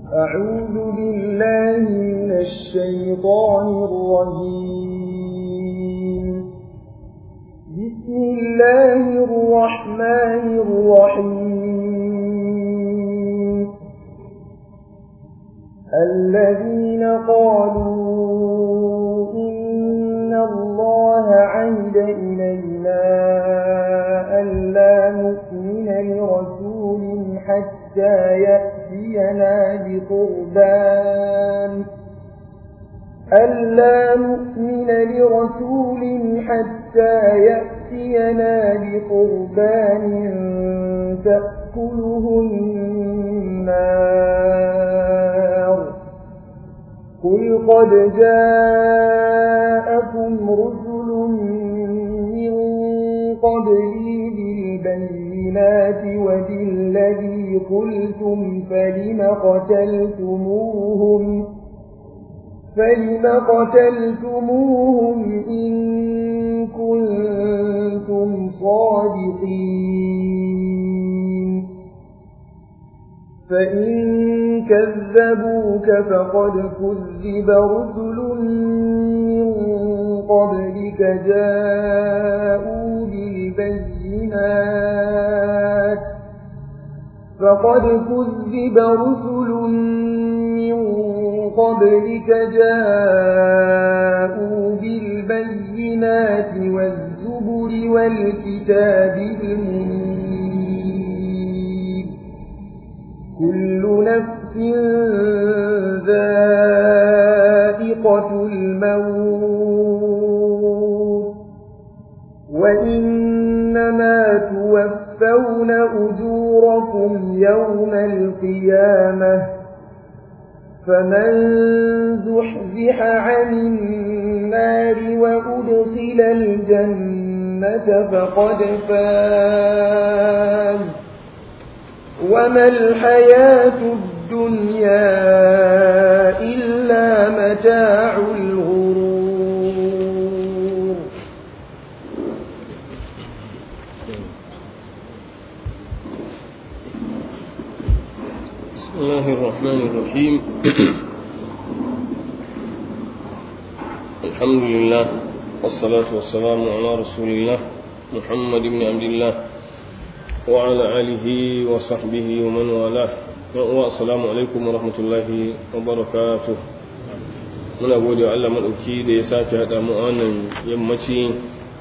أعوذ بالله من الشيطان الرجيم بسم الله الرحمن الرحيم الذين قالوا إن الله عهد إلينا ألا نؤمن لرسول حتى يأتينا بقربان ألا نؤمن لرسول حتى يأتينا بقربان تأكله النار قل قد جاءكم رسل من قبلي بالبينات وبالذي قلتم فلم قتلتموهم فلم قتلتموهم إن كنتم صادقين فإن كذبوك فقد كذب رسل من قبلك جاءوا بالبينات فقد كذب رسل من قبلك جاءوا بالبينات والزبر والكتاب المنير كل نفس ذائقة الموت وإنما توفون أجوركم يوم القيامة فمن زحزح عن النار وأدخل الجنة فقد فاز وما الحياة الدنيا إلا متاع الغرور بسم الله الرحمن الرحيم الحمد لله والصلاة والسلام على رسول الله محمد بن عبد الله وعلى آله وصحبه ومن والاه والسلام عليكم ورحمة الله وبركاته muna gode wa Allah maɗauki da ya sake haɗa mu a wannan yammaci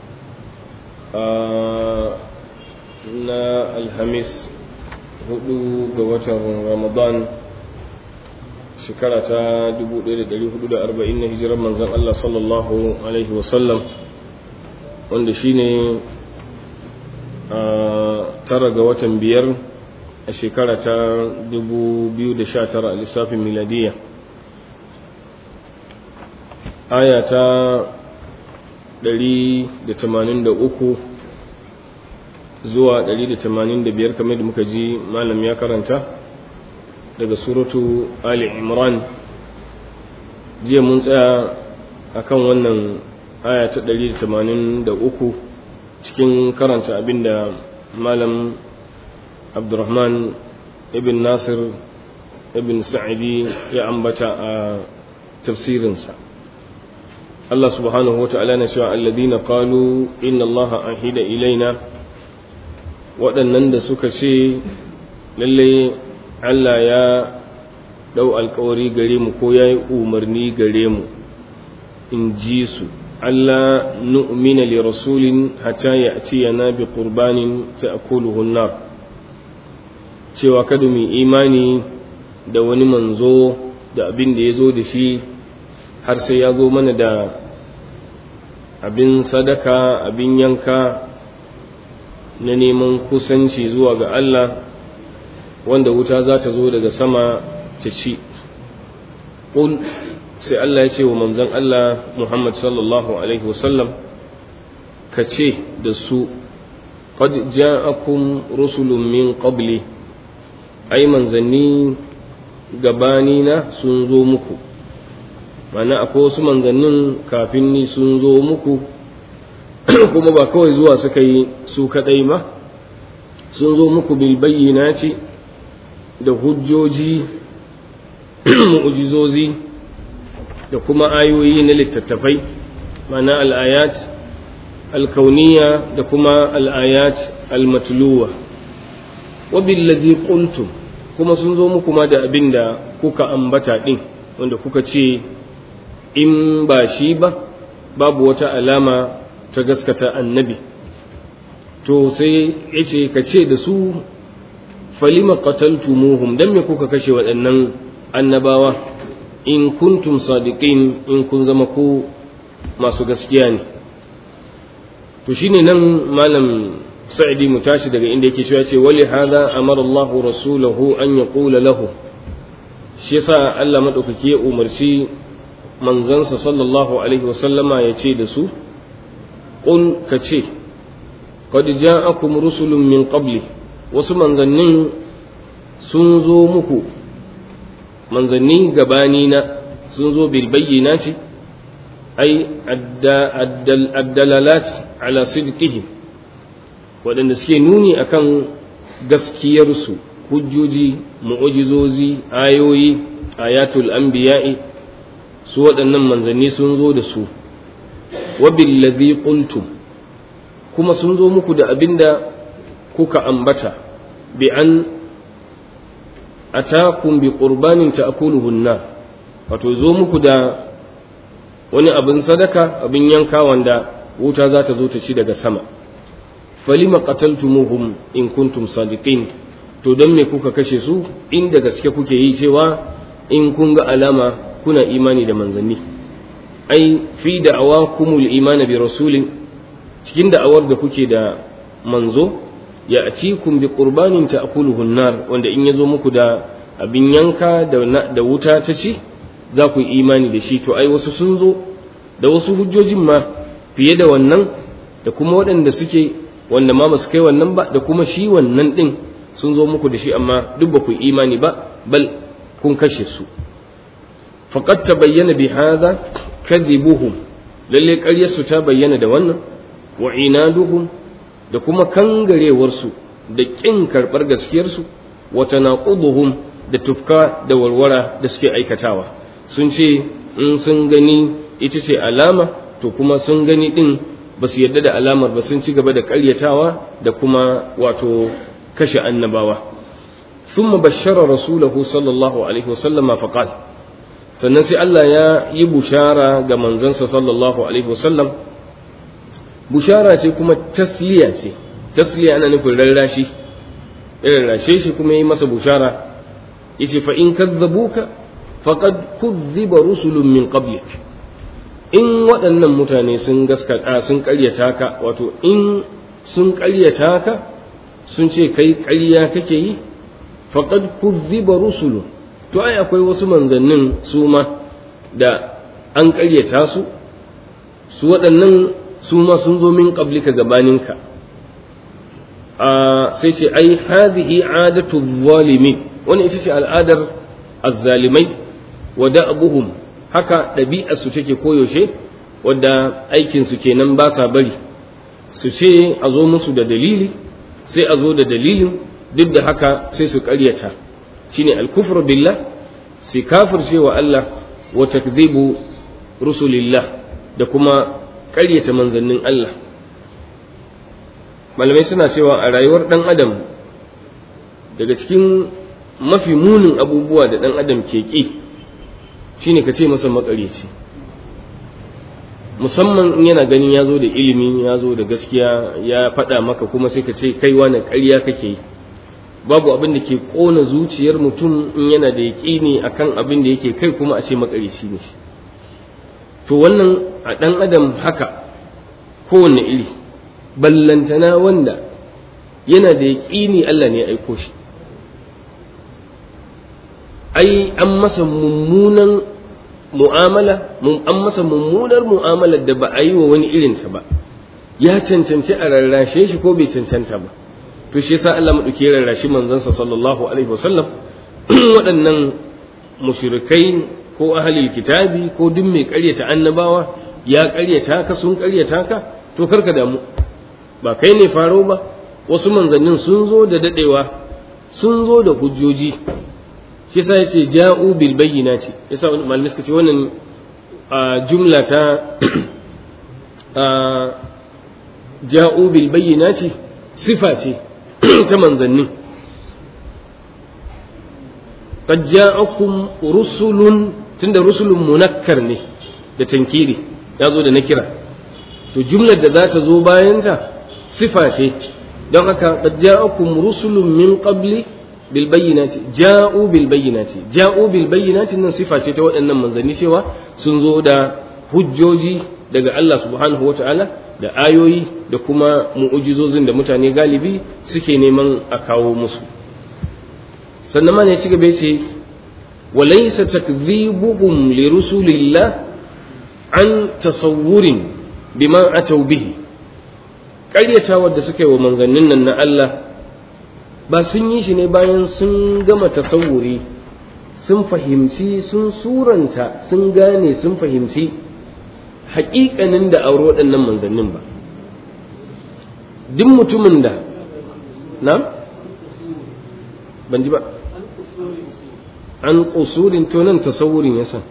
na alhamis hudu ga watan ramadan shekara ta 1440 na hijirar manzan Allah sallallahu alaihi wasallam wanda shine a tara ga watan biyar a shekara ta 2019 a lissafin miladiyya aya ta 183 zuwa 185 kamar da muka ji malam ya karanta daga suratu ali imran jiya mun tsaya akan wannan aya ta 183 cikin karanta abinda malam abdurrahman ibn nasir ibn sa'idi ya ambata a tafsirinsa Allah subhanahu wa ta'ala na cewa alladhina qalu inna allaha ahida ilaina waɗannan da suka ce lalle Allah ya ɗau alkawari gare mu ko ya yi umarni gare mu in ji su Allah nu'mina li rasulin hatta ya ci yana bi qurbanin ta nar cewa kada mu imani da wani manzo da abin da ya zo da shi har sai ya zo mana da abin sadaka abin yanka na neman kusanci zuwa ga Allah wanda wuta za ta zo daga sama ta ci ƙul sai Allah ya ce wa manzan Allah Muhammad sallallahu Alaihi wasallam ka ce da su qad ja'akum rusulun min qabli ai manzanni gabanina sun zo muku mana akwai wasu manzannin kafin ni sun zo muku kuma ba kawai zuwa suka yi su kadai ba sun zo muku bil bayyinati da hujjoji mu'ujizozi da kuma ayoyi na littattafai mana al'ayat alkauniya da kuma al'ayat almatluwa wabillazi qultum kuma sun zo muku ma da abin da kuka ambata din wanda kuka ce in ba shi ba babu wata alama ta gaskata annabi to sai ya ce ka ce da su falima qataltumuhum dan me kuka kashe waɗannan annabawa in kuntum sadiqin in kun zama ku masu gaskiya ne to shine nan malam sa'idi mu tashi daga inda yake cewa ce wali hada amara Allah rasulahu an yaqula lahu shi yasa Allah madaukake ya umarci manzansa sallallahu alaihi wasallama ya ce da su qul ka ce qad ja'akum rusulun min qabli wasu manzannin sun zo muku manzanni gabani na sun zo bil bayyinati ai addalalat ala sidqihim waɗanda suke nuni akan gaskiyarsu hujjoji mu'ujizozi ayoyi ayatul anbiya'i su waɗannan manzanni sun zo da su wa billazi qultum kuma sun zo muku da abinda kuka ambata bi an atakum bi qurbanin ta'kuluhu an wato zo muku da wani abin sadaka abin yanka wanda wuta za ta zo ta ci daga sama falima qataltumuhum in kuntum sadiqin to dan me kuka kashe su inda gaske kuke yi cewa in kun ga alama kuna imani da manzanni ai fi da'awakumul imani bi rasulin cikin da'awar da kuke da manzo ya atikum bi qurbanin ta'kuluhu an-nar wanda in yazo muku da abin yanka da da wuta ta ci za ku yi imani da shi to ai wasu sun zo da wasu hujjojin ma fiye da wannan da kuma waɗanda suke wanda ma basu kai wannan ba da kuma shi wannan ɗin sun zo muku da shi amma duk ba ku yi imani ba bal kun kashe su faqad tabayyana bi hadha kadhibuhum lalle ƙaryarsu ta bayyana da wannan wa inaduhum da kuma kangarewarsu da ƙin karɓar gaskiyarsu wa tanaquduhum da tufka da warwara da suke aikatawa sun ce in sun gani ita ce alama to kuma sun gani din ba su yarda da alamar ba sun ci gaba da ƙaryatawa da kuma wato kashe annabawa thumma bashara rasulahu sallallahu alaihi wasallama faqal sannan sai Allah ya yi bushara ga manzansa sallallahu alaihi wasallam bushara ce kuma tasliya ce tasliya ana nufin rarrashi irin rashe shi kuma yi masa bushara yace fa in kadzabuka faqad kuzziba rusulun min qablik in waɗannan mutane sun gaskata sun ƙaryata ka wato in sun ƙaryata ka sun ce kai ƙarya kake yi faqad kuzziba rusulun to ai akwai wasu manzannin su ma da an ƙaryata su su waɗannan su ma sun zo min qablika gabaninka sai ce ai hadhihi adatu zalimin wannan ita ce al'adar azzalimai wa da'abuhum haka ɗabi'arsu take koyaushe wadda aikinsu kenan ba sa bari su ce a zo musu da dalili sai a zo da dalilin duk da haka sai su ƙaryata shine alkufru billah sai kafirce wa Allah wa takdhibu rusulillah da kuma ƙaryata manzannin Allah malamai suna cewa a rayuwar ɗan adam daga cikin mafi munin abubuwa da ɗan adam ke ƙi shine ka ce masa makareci musamman in yana ganin ya zo da ilimi ya zo da gaskiya ya faɗa maka kuma sai ka ce kai wani ƙarya kake yi babu abin da ke ƙona zuciyar mutum in yana da yaƙini akan abin da yake kai kuma a ce makareci ne to wannan a ɗan adam haka kowane iri ballantana wanda yana da yaƙini Allah ne ya aiko shi ai an masa mummunan mu'amala an masa mummunar mu'amalar da ba a yi wa wani irinta ba ya cancanci a rarrashe shi ko bai cancanta ba to shi yasa Allah madauki ya rarrashi manzansa sallallahu alaihi wasallam waɗannan mushrikai ko ahlul kitabi ko duk mai ƙaryata annabawa ya ƙaryata ka sun ƙaryata ka to karka damu ba kai ne faro ba wasu manzannin sun zo da dadewa sun zo da hujjoji shi yasa yace ja'u bil bayyinati yasa malamai suka ce wannan jumla ta ja'u bil bayyinati sifa ce ta manzanni qad ja'akum rusulun tunda rusulun munakkar ne da tankiri ya zo da nakira to jumlar da za ta zo bayanta sifa ce don haka qad ja'akum rusulun min qabli bil bayyinati ja'u bil bayyinati ja'u bil bayyinati nan sifa ce ta waɗannan manzanni cewa sun zo da hujjoji daga Allah subhanahu wata'ala da ayoyi da kuma mu'ujizozin da mutane galibi suke neman a kawo musu sannan ma ne ci gaba ce walaysa takdhibuhum li rusulillah an tasawurin bima atau bihi ƙaryatawar da suka yi wa manzannin nan na Allah ba sun yi shi ne bayan sun gama tasawuri sun fahimci sun suranta sun gane sun fahimci haƙiƙanin da auri waɗannan manzannin ba duk mutumin da na ban ji ba an ƙusurin to nan tasawurin ya san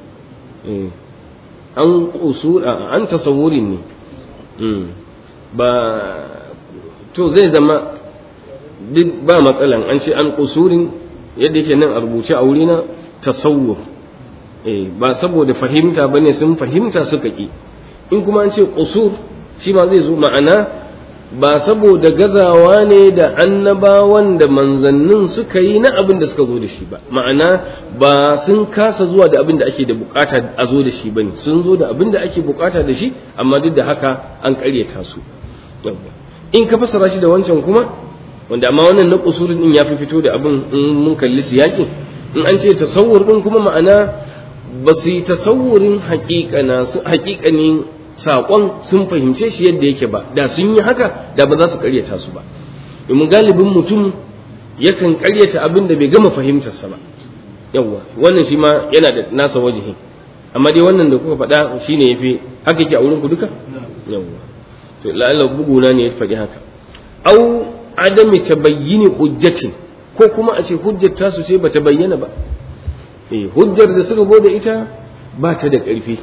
an ƙusur an tasawurin ne ba to zai zama duk ba matsalan an ce an ƙusurin yadda yake nan a rubuce a wurina tasawur ba saboda fahimta ba ne sun fahimta suka ƙi in kuma an ce ƙusur shi ma zai zo ma'ana ba saboda gazawa ne da annabawan da manzannin suka yi na abin da suka zo da shi ba ma'ana ba sun kasa zuwa da abin da ake da bukata a zo da shi bane sun zo da abin da ake bukata da shi amma duk da haka an karyata su in ka fasara shi da wancan kuma wanda amma wannan na kusurin din ya fi fito da abin in mun kalli siyakin in an ce tasawur din kuma ma'ana ba su yi tasawurin haƙiƙanin saƙon sun fahimce shi yadda yake ba da sun yi haka da ba za su ƙaryata su ba domin galibin mutum yakan ƙaryata abin da bai gama fahimtarsa ba yawwa wannan shi ma yana da nasa wajihin amma dai wannan da kuka faɗa shi ne ya fi haka yake a wurin ku duka yawwa to la'alla buguna ne ya faɗi haka au adami tabayyini hujjatin ko kuma a ce hujjar tasu ce bata bayyana ba eh hujjar da suka gode ita ba ta da ƙarfi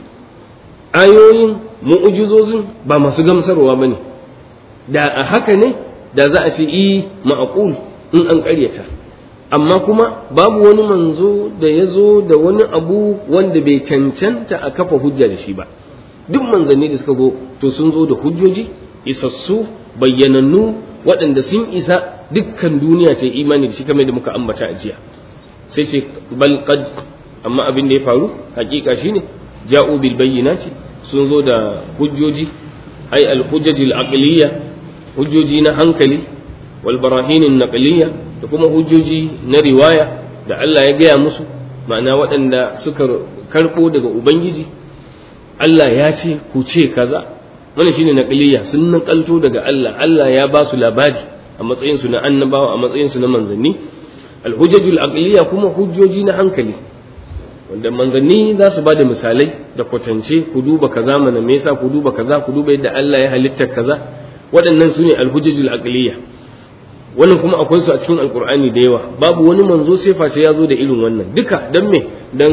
ayoyin mu'ujizozin ba masu gamsarwa ba ne da a haka ne da za a ce i ma'aqul in an ƙaryata amma kuma babu wani manzo da ya zo da wani abu wanda bai cancanta a kafa hujja da shi ba duk manzanni da suka zo to sun zo da hujjoji isassu bayyanannu waɗanda sun isa dukkan duniya ce imani da shi kamar da muka ambata a jiya sai ce bal qad amma abin da ya faru hakika shine ja'u bil bayyinati sun zo da hujjoji ai al hujjajil aqliyya hujjoji na hankali wal barahin naqliyya da kuma hujjoji na riwaya da Allah ya gaya musu ma'ana waɗanda suka karɓo daga ubangiji Allah ya ce ku ce kaza wannan shine naqliyya sun nakalto daga Allah Allah ya ba su labari a matsayin su na annabawa a matsayin su na manzanni al hujjajul aqliyya kuma hujjoji na hankali wanda manzanni za su ba da misalai da kwatance ku duba kaza mana me yasa ku duba kaza ku duba yadda Allah ya halitta kaza waɗannan su ne alhujjajul aqliya wannan kuma akwai su a cikin alkur'ani da yawa babu wani manzo sai face ya zo da irin wannan duka dan me dan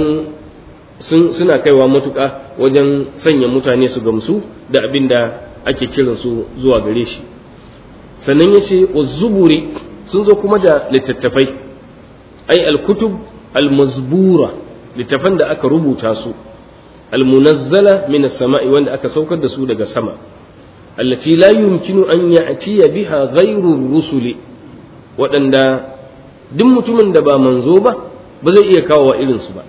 sun suna kaiwa matuƙa wajen sanya mutane su gamsu da abin da ake kiran su zuwa gare shi sannan yace zuburi sun zo kuma da littattafai ai alkutub almazbura littafan da aka rubuta su almunazzala min as-sama'i wanda aka saukar da su daga sama allati la yumkinu an ya'tiya biha ghayru rusuli waɗanda duk mutumin da ba manzo ba ba zai iya kawo wa irin su ba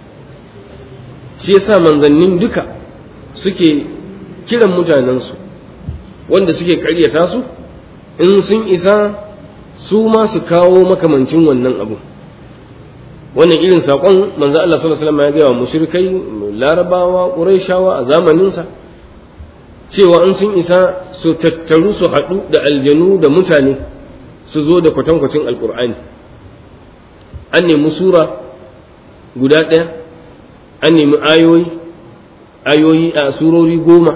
shi yasa manzannin duka suke kiran mutanensu wanda suke ƙaryata su in sun isa su ma su kawo makamancin wannan abu wannan irin saƙon manzo Allah sallallahu alaihi wasallam ya gaya wa mushrikai larabawa quraishawa a zamaninsa cewa in sun isa su tattaru su haɗu da aljanu da mutane su zo da kwatankwacin alkur'ani an nemi sura guda ɗaya an nemi ayoyi ayoyi a surori goma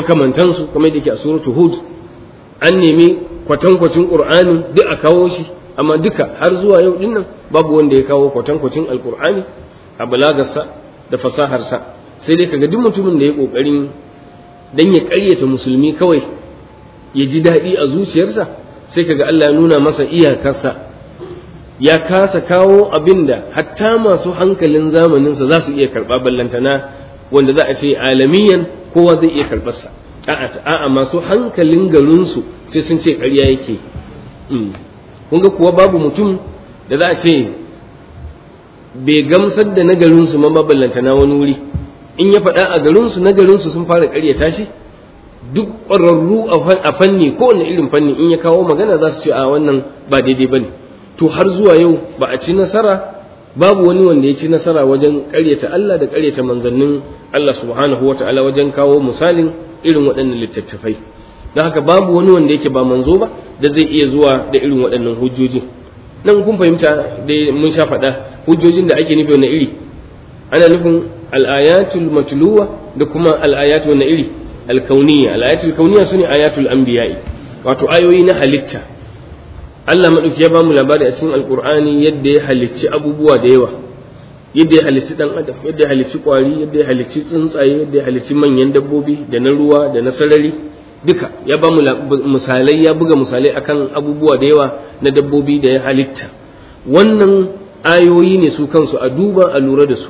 makamantansu kamar da ke a suratu hud an nemi kwatankwacin ƙur'ani duk a kawo shi amma duka har zuwa yau din nan babu wanda ya kawo kwatankwacin alkur'ani a balagarsa da fasaharsa sai dai kaga duk mutumin da ya kokarin dan ya ƙaryata musulmi kawai ya ji daɗi a zuciyarsa sai kaga Allah ya nuna masa iyakarsa ya kasa kawo abin da hatta masu hankalin zamaninsa za su iya karɓa ballantana wanda za a ce alamiyan kowa zai iya karɓarsa a'a masu hankalin garinsu sai sun ce ƙarya yake kun ga kuwa babu mutum da za a ce bai gamsar da na garinsu ma ballantana wani wuri in ya faɗa a garinsu na garinsu sun fara ƙaryata shi duk ƙwararru a fanni ko wani irin fanni in ya kawo magana za su ce a wannan ba daidai ba ne to har zuwa yau ba a ci nasara babu wani wanda ya ci nasara wajen ƙaryata Allah da ƙaryata manzannin Allah subhanahu wa ta'ala wajen kawo misalin irin waɗannan littattafai don haka babu wani wanda yake ba manzo ba da zai iya zuwa da irin waɗannan hujjoji nan kun fahimta da mun sha faɗa hujjojin da ake nufi wani iri ana nufin al'ayatul matluwa da kuma al'ayatul wani iri alkauniya al'ayatul kauniya su ne ayatul anbiya'i wato ayoyi na halitta Allah maɗauki ya bamu labari a cikin alkur'ani yadda ya halicci abubuwa da yawa yadda ya halicci ɗan adam yadda ya halicci ƙwari yadda ya halicci tsuntsaye yadda ya halicci manyan dabbobi da na ruwa da na sarari duka ya bamu misalai ya buga misalai akan abubuwa da yawa na dabbobi da ya halitta wannan ayoyi ne su kansu a duba a lura da su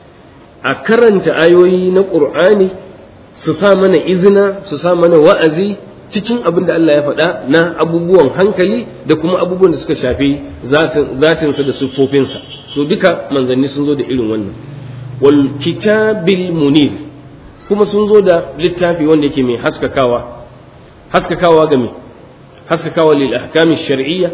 a karanta ayoyi na ƙur'ani su sa mana izina su sa mana wa'azi cikin abin da Allah ya faɗa na abubuwan hankali da kuma abubuwan da suka shafi zatinsa da siffofinsa to duka manzanni sun zo da irin wannan wal kitabil munir kuma sun zo da littafi wanda yake mai haskakawa haskakawa ga me haskakawa lil ahkami shar'iyya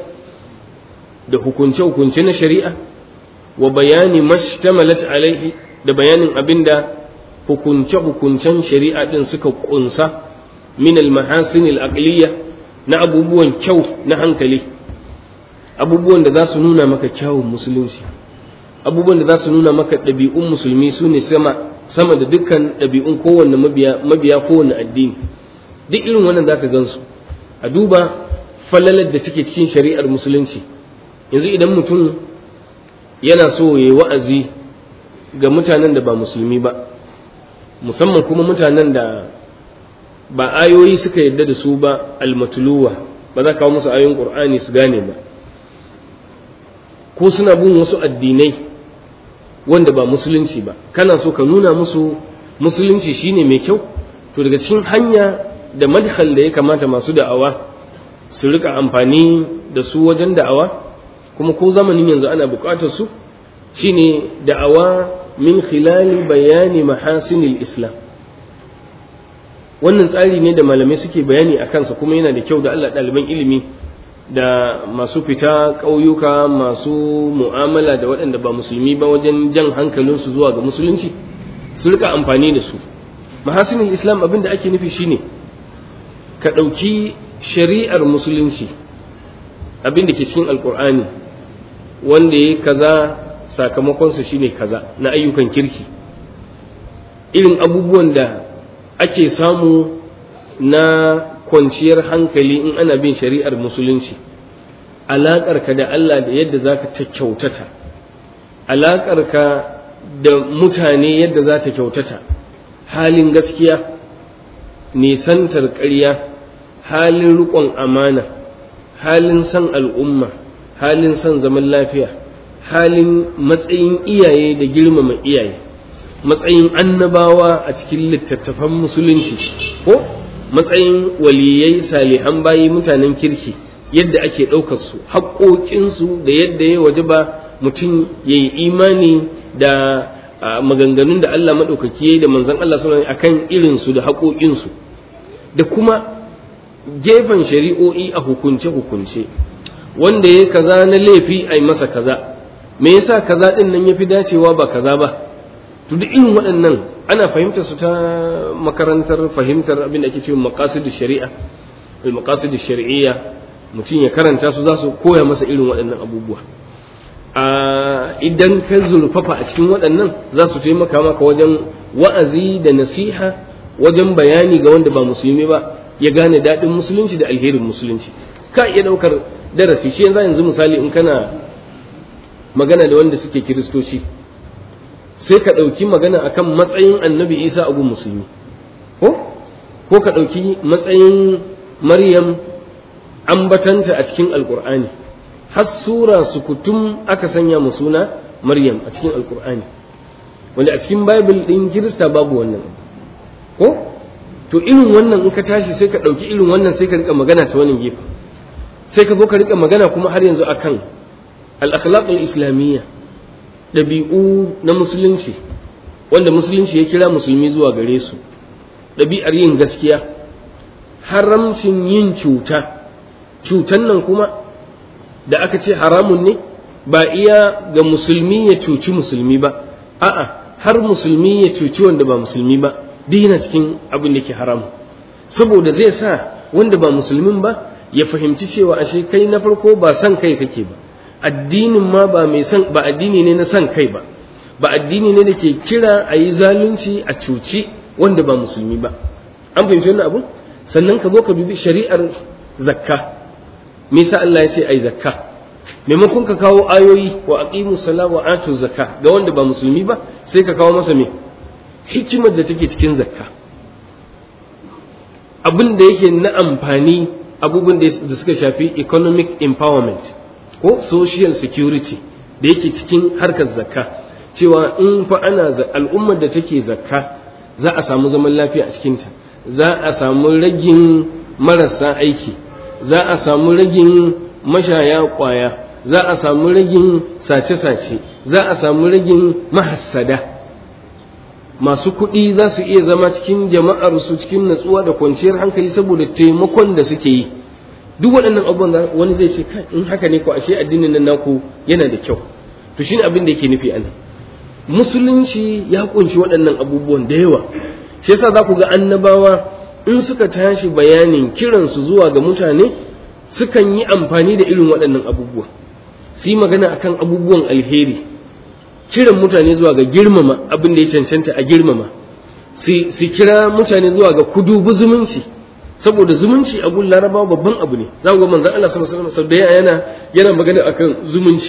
da hukunce hukunce na shari'a wa bayani mashtamalat alaihi da bayanin abinda hukunce hukuncen shari'a din suka kunsa min al-mahasin al-aqliyya na abubuwan kyau na hankali abubuwan da za su nuna maka kyawun musulunci abubuwan da za su nuna maka ɗabi'un musulmi su ne sama sama da dukkan ɗabi'un kowanne mabiya mabiya kowanne addini duk irin wannan zaka gansu a duba falalar da take cikin shari'ar musulunci yanzu idan mutum yana so ya yi wa'azi ga mutanen da ba musulmi ba musamman kuma mutanen da ba ayoyi suka yadda da su ba almatuluwa ba za kawo musu ayoyin ƙur'ani su gane ba ko suna bin wasu addinai wanda ba musulunci ba kana so ka nuna musu musulunci shine mai kyau to daga cikin hanya da madkhal da ya kamata masu da'awa su rika amfani da su wajen da'awa kuma ko zamanin yanzu ana buƙatar su shine da'awa min khilali bayani mahasinil islam wannan tsari ne da malamai suke bayani a kansa kuma yana da kyau da Allah ɗaliban ilimi da masu fita ƙauyuka masu mu'amala da waɗanda ba musulmi ba wajen jan hankalinsu zuwa ga musulunci su rika amfani da su mahasinin islam abin da ake nufi shine ka ɗauki shari'ar musulunci abin da ke cikin alkur'ani wanda ya kaza sakamakonsa shine kaza na ayyukan kirki irin abubuwan da ake samu na kwanciyar hankali in ana bin shari'ar musulunci alaƙarka da Allah da yadda za ka ta kyautata alaƙarka da mutane yadda za ta kyautata halin gaskiya nisantar ƙarya halin riƙon amana halin san al'umma halin san zaman lafiya halin matsayin iyaye da girmama iyaye matsayin annabawa a cikin littattafan musulunci ko matsayin waliyai salihan bayi mutanen kirki yadda ake ɗaukar su haƙoƙinsu da yadda ya waje ba mutum ya yi imani da maganganun da Allah maɗaukaki da manzon Allah sallallahu akan irinsu da haƙoƙinsu da kuma gefen shari'o'i a hukunce-hukunce wanda ya kaza na laifi a yi masa kaza me yasa kaza ɗin nan ya fi dacewa ba kaza ba to duk irin waɗannan ana fahimtar su ta makarantar fahimtar abin da ake cewa maqasidu shari'a al maqasidu shar'iyya mutum ya karanta su za su koya masa irin waɗannan abubuwa a idan ka zurfafa a cikin waɗannan za su taimaka maka wajen wa'azi da nasiha wajen bayani ga wanda ba musulmi ba ya gane daɗin musulunci da alherin musulunci ka iya ɗaukar darasi shi yanzu yanzu misali in kana magana da wanda suke kiristoci sai ka ɗauki magana akan matsayin annabi isa abu musulmi ko ko ka ɗauki matsayin maryam ambatanta a cikin alkur'ani har sura sukutum aka sanya mu suna maryam a cikin alkur'ani wanda a cikin bible ɗin kirista babu wannan ko to irin wannan in ka tashi sai ka ɗauki irin wannan sai ka rika magana ta wannan gefe sai ka zo ka rika magana kuma har yanzu akan al-akhlaq al-islamiyya ɗabi'u na musulunci wanda musulunci ya kira musulmi zuwa gare su ɗabi'ar yin gaskiya haramcin yin cuta cutan nan kuma da aka ce haramun ne ba iya ga musulmi ya cuci musulmi ba a'a har musulmi ya cuci wanda ba musulmi ba duk yana cikin abin da ke haramu saboda zai sa wanda ba musulmin ba ya fahimci cewa ashe kai na farko ba san kai kake ba addinin ma ba mai san ba addini ne na san kai ba ba addini ne da ke kira a yi zalunci a cuci wanda ba musulmi ba an fahimci wannan abu sannan ka zo ka dubi shari'ar zakka me yasa Allah ya ce ai zakka maimakon ka kawo ayoyi wa aqimu sala wa atu zakka ga wanda ba musulmi ba sai ka kawo masa me hikimar da take cikin zakka abin da yake na amfani abubuwan da suka shafi economic empowerment ko social security da yake cikin harkar zakka cewa in fa ana al'ummar da take zakka za a samu zaman lafiya a cikinta za a samu ragin marasa aiki za a samu ragin mashaya kwaya za a samu ragin sace-sace za a samu ragin mahassada masu kuɗi za su iya zama cikin jama'ar su cikin natsuwa da kwanciyar hankali saboda taimakon da suke yi duk waɗannan abubuwan wani zai ce in haka ne ko ashe addinin nan naku yana da kyau to shine abin da yake nufi anan musulunci ya kunshi waɗannan abubuwan da yawa shi yasa za ku ga annabawa in suka tashi bayanin kiransu zuwa ga mutane sukan yi amfani da irin waɗannan abubuwa su yi magana akan abubuwan alheri kiran mutane zuwa ga girmama abin da ya cancanta a girmama su kira mutane zuwa ga kudubu zumunci saboda zumunci a gun larabawa babban abu ne za ku ga manzon Allah sallallahu alaihi wasallam da yana yana magana akan zumunci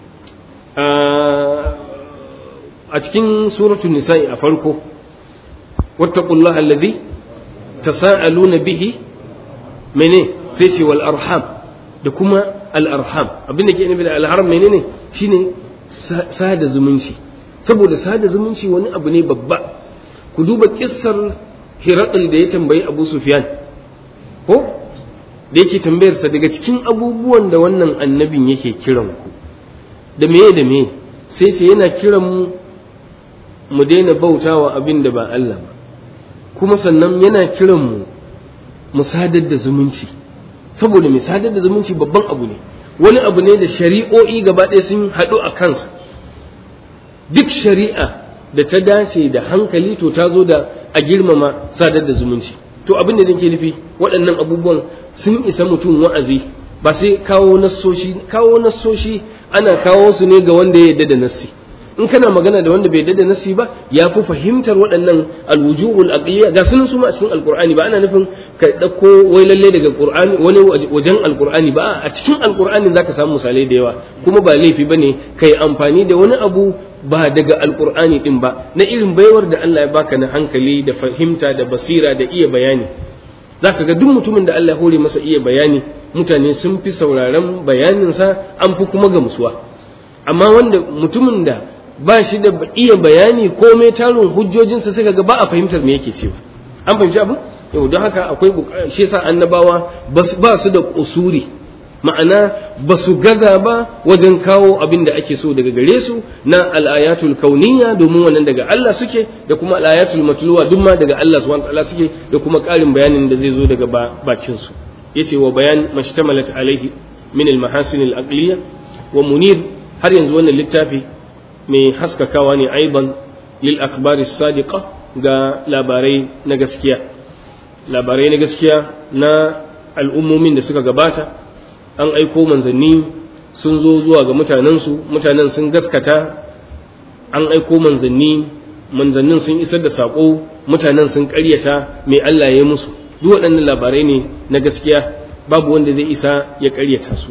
a cikin suratul nisa'i a farko wattaqullaha alladhi tasaaluna bihi mene sai ce wal arham da kuma al arham abin da ke nufi da al arham menene shine sada zumunci saboda sada zumunci wani abu ne babba ku duba kissar hirakul da ya tambayi abu sufyan ko da yake tambayarsa daga cikin abubuwan da wannan annabin yake kiran ku da meye da meye sai ce yana kiran mu mu daina bautawa abin da ba Allah ba kuma sannan yana kiran mu mu sadar da zumunci saboda mai sadar da zumunci babban abu ne wani abu ne da shari'o'i gaba ɗaya sun haɗu a kansa duk shari'a da ta dace da hankali to ta zo da a girmama sadar da zumunci to abin da nake nufi waɗannan abubuwan sun isa mutum wa'azi ba sai kawo nassoshi kawo nassoshi ana kawo su ne ga wanda ya yarda da nassi in kana magana da wanda bai yarda da nassi ba ya fi fahimtar waɗannan alwujuhul aqliya ga sunan su ma a cikin alqur'ani ba ana nufin ka dauko wai lalle daga qur'ani wani wajen alqur'ani ba a cikin alqur'ani zaka samu misalai da yawa kuma ba laifi bane kai amfani da wani abu ba daga alqur'ani din ba na irin baiwar da Allah ya baka na hankali da fahimta da basira da iya bayani zaka ga duk mutumin da Allah ya hore masa iya bayani mutane sun fi sauraron bayaninsa an fi kuma gamsuwa amma wanda mutumin da ba shi da iya bayani komai tarin hujjojinsa suka ga ba a fahimtar me yake cewa an fahimci abu yau don haka akwai shi yasa annabawa ba su da kusuri ma'ana ba su gaza ba wajen kawo abin da ake so daga gare su na al'ayatul kauniyya domin wannan daga Allah suke da kuma al'ayatul matluwa duk ma daga Allah subhanahu wa ta'ala suke da kuma ƙarin bayanin da zai zo daga bakin su yace wa bayan mashtamalat alaihi min al-mahasin al-aqliya wa munir har yanzu wannan littafi mai haskakawa ne aiban lil akhbari sadiqa ga labarai na gaskiya labarai na gaskiya na al'ummomin da suka gabata an aiko manzanni sun zo zuwa ga mutanensu mutanen sun gaskata an aiko manzanni manzannin sun isar da saƙo mutanen sun ƙaryata mai Allah ya musu duk waɗannan labarai ne na gaskiya babu wanda zai isa ya ƙaryata su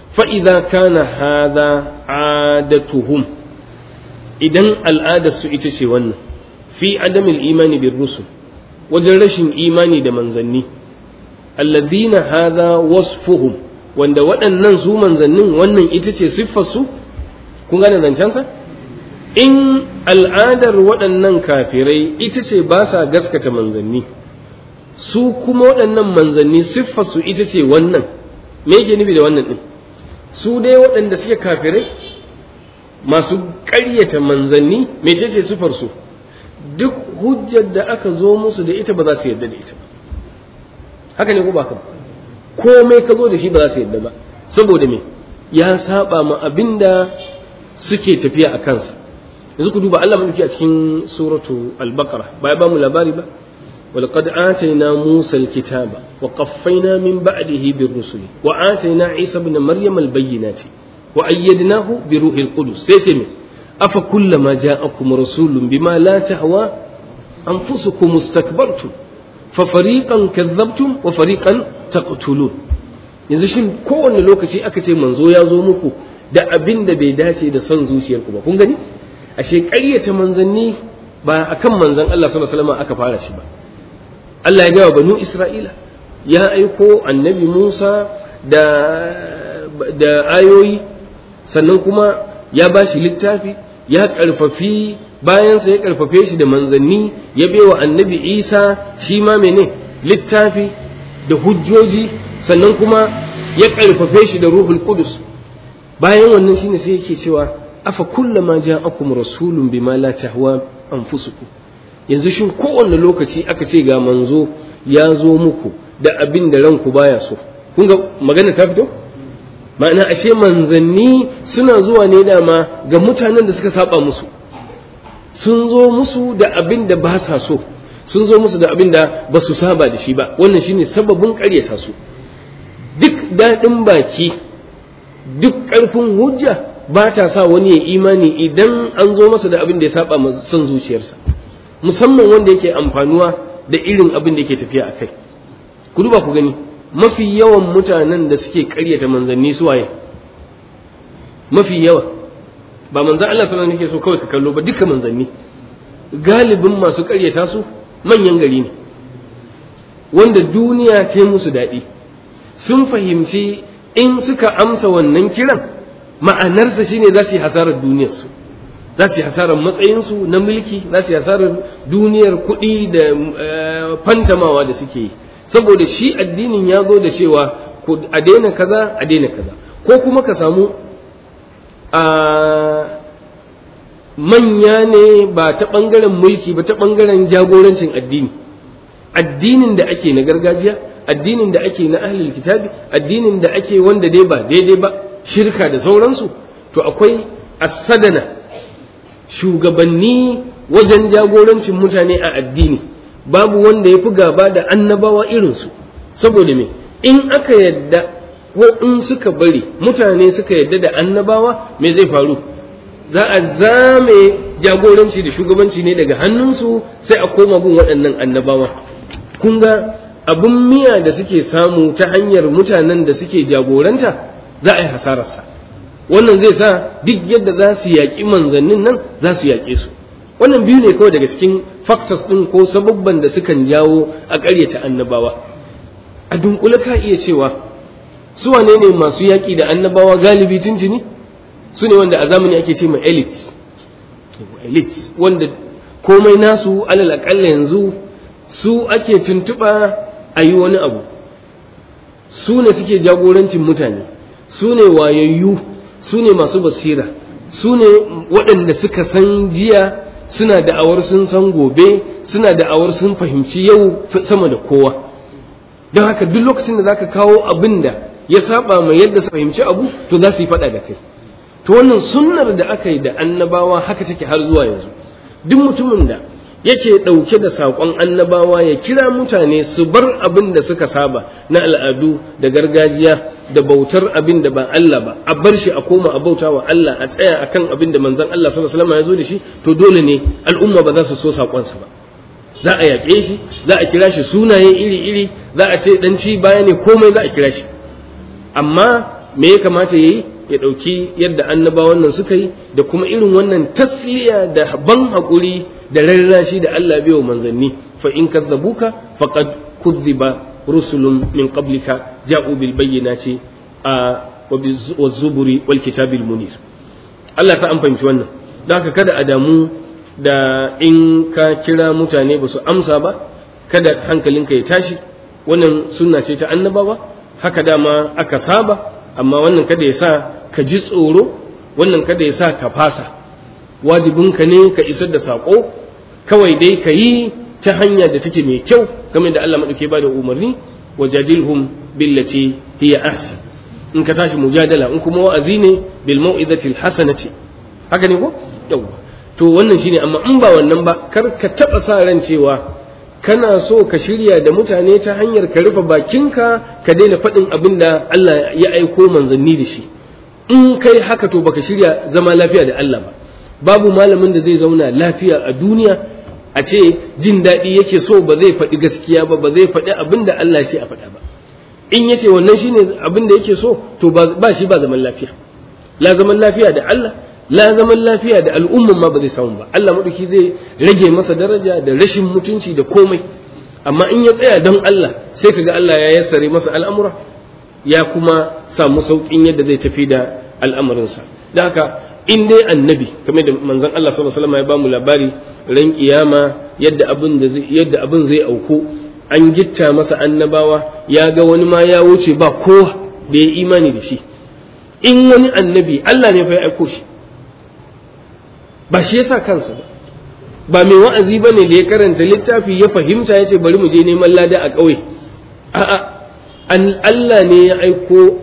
fa idza kana hadha adatuhum idan al'adarsu ita ce wannan fi adamil imani bir rusul wajen rashin imani da manzanni alladhina hadha wasfuhum wanda waɗannan su manzannin wannan ita ce siffarsu kun gane zancensa in al'adar waɗannan kafirai ita ce ba sa gaskata manzanni su kuma waɗannan manzanni siffarsu ita ce wannan me yake nufi da wannan ɗin su dai waɗanda suke kafirai masu ƙaryata manzanni mecece siffarsu duk hujjar da aka zo musu da ita ba za su yarda da ita haka ne ko ba ka komai ka zo da shi ba za su yarda ba saboda me ya saba ma abinda suke tafiya a kansa yanzu ku duba Allah mulki a cikin suratu al-baqara ba ya ba mu labari ba ولقد آتينا موسى الكتاب وقفينا من بعده بالرسل وآتينا عيسى ابن مريم البينات وأيدناه بروح القدس سيسمي أفكلما جاءكم رسول بما لا تهوى أنفسكم استكبرتم ففريقا كذبتم وفريقا تقتلون yanzu shin kowane lokaci aka ce manzo ya zo muku da abin da bai dace da son zuciyarku ba kun gani ashe ƙaryata manzanni ba akan manzan Allah sallallahu alaihi wasallam aka fara shi ba Allah ya gaya banu Isra'ila ya aiko annabi Musa da da ayoyi sannan kuma ya ba shi littafi ya ƙarfafi bayansa ya ƙarfafe shi da manzanni ya bewa annabi Isa shi ma mene littafi da hujjoji sannan kuma ya ƙarfafe shi da ruhul qudus bayan wannan shine sai yake cewa afa kullama ja'akum rasulun bima la tahwa anfusukum yanzu shin kowanne lokaci aka ce ga manzo ya zo muku da abin da ranku baya so kun ga magana ta fito ma'ana ashe manzanni suna zuwa ne dama ga mutanen da suka saba musu sun zo musu da abin da ba sa so sun zo musu da abin da ba su saba da shi ba wannan shine sababin ƙaryata su duk daɗin baki duk ƙarfin hujja ba ta sa wani ya imani idan an zo masa da abin da ya saba son zuciyarsa musamman wanda yake amfanuwa da irin abin da yake tafiya a kai ku duba ku gani mafi yawan mutanen da suke karyata manzanni su waye mafi yawa ba manzan Allah sallallahu alaihi so kawai ka kallo ba duka manzanni galibin masu karyata su manyan gari ne wanda duniya ta musu daɗi sun fahimci in suka amsa wannan kiran ma'anarsa shine za su yi hasarar duniyarsu za su yi hasarar matsayinsu na mulki za su yi hasarar duniyar kuɗi da fantamawa da suke yi saboda shi addinin ya zo da cewa a daina kaza a daina kaza ko kuma ka samu a manya ne ba ta ɓangaren mulki ba ta ɓangaren jagorancin addini addinin da ake na gargajiya addinin da ake na ahlul kitabi addinin da ake wanda dai ba daidai ba shirka da sauransu to akwai asadana shugabanni wajen jagorancin mutane a addini babu wanda ya fi gaba da annabawa irinsu saboda me in aka yadda ko in suka bari mutane suka yadda da annabawa me zai faru za a zame jagoranci da shugabanci ne daga hannunsu sai a koma bin waɗannan annabawa kun ga abin miya da suke samu ta hanyar mutanen da suke jagoranta za a yi hasararsa wannan zai sa duk yadda za su yaƙi manzannin nan za su yaƙe su wannan biyu ne kawai daga cikin factors ɗin ko sababban da sukan jawo a ƙaryata annabawa a dunkule ka iya cewa su wane ne masu yaƙi da annabawa galibi tuntuni su ne wanda a zamani ake ce ma elites elites wanda komai nasu alal aƙalla yanzu su ake tuntuɓa a yi wani abu su ne suke jagorancin mutane su ne wayayyu su ne masu basira su ne waɗanda suka san jiya suna da'awar sun san gobe suna da'awar sun fahimci yau sama da kowa don haka duk lokacin da zaka kawo abin da ya saba mai yadda su fahimci abu to za su yi faɗa da kai to wannan sunnar da aka yi da annabawa haka take har zuwa yanzu duk mutumin da yake ɗauke da saƙon annabawa ya kira mutane su bar abin da suka saba na al'adu da gargajiya da bautar abin da ba Allah ba a bar shi a koma a bauta wa Allah a tsaya akan abin da manzon Allah sallallahu alaihi wasallam ya zo da shi to dole ne al'umma ba za su so saƙonsa ba za a yaƙe shi za a kira shi sunaye iri-iri za a ce dan ci baya ne komai za a kira shi amma me ya kamata yayi ya ɗauki yadda annabawan nan suka yi da kuma irin wannan tasliya da ban haƙuri da rarrashi da Allah bai wa manzanni fa in kadzabuka faqad kudhiba rusulun min qablika ja'u bil bayyinati a wa zuburi wal kitabil munir Allah sa an fahimci wannan don haka kada a damu da in ka kira mutane ba su amsa ba kada hankalinka ya tashi wannan sunna ce ta annabawa haka dama aka saba amma wannan kada ya sa ka ji tsoro wannan kada ya sa ka fasa wajibinka ne ka isar da saƙo kawai dai ka yi ta hanya da take mai kyau kamar da Allah maɗauke ba da umarni wajadilhum billati hiya ahsan in ka tashi mujadala in kuma wa'azi ne bil mau'izati hasanati haka ne ko yawa to wannan shine amma in ba wannan ba kar ka taba sa ran cewa kana so ka shirya da mutane ta hanyar ka rufe bakinka ka daina faɗin abin da Allah ya aiko manzanni da shi in kai haka to baka shirya zama lafiya da Allah ba babu malamin da zai zauna lafiya a duniya a ce jin daɗi yake so ba zai faɗi gaskiya ba ba zai faɗi abin da Allah ya ce a faɗa ba in ya ce wannan shine abin da yake so to ba shi ba zaman lafiya la zaman lafiya da Allah la zaman lafiya da al'umman ma ba zai samu ba Allah maɗauki zai rage masa daraja da rashin mutunci da komai amma in ya tsaya don Allah sai kaga Allah ya yassare masa al'amura ya kuma samu sauƙin yadda zai tafi da al'amarinsa da haka in dai annabi kamar da manzon Allah sallallahu alaihi wasallam ya bamu labari ran kiyama yadda abin da zai yadda abin zai auku an gitta masa annabawa ya ga wani ma ya wuce ba kowa da ya imani da shi in wani annabi Allah ne fa ya aiko shi ba shi yasa kansa ba ba mai wa'azi bane da ya karanta littafi ya fahimta ya ce bari mu je neman lada a ƙauye a'a Allah ne ya aiko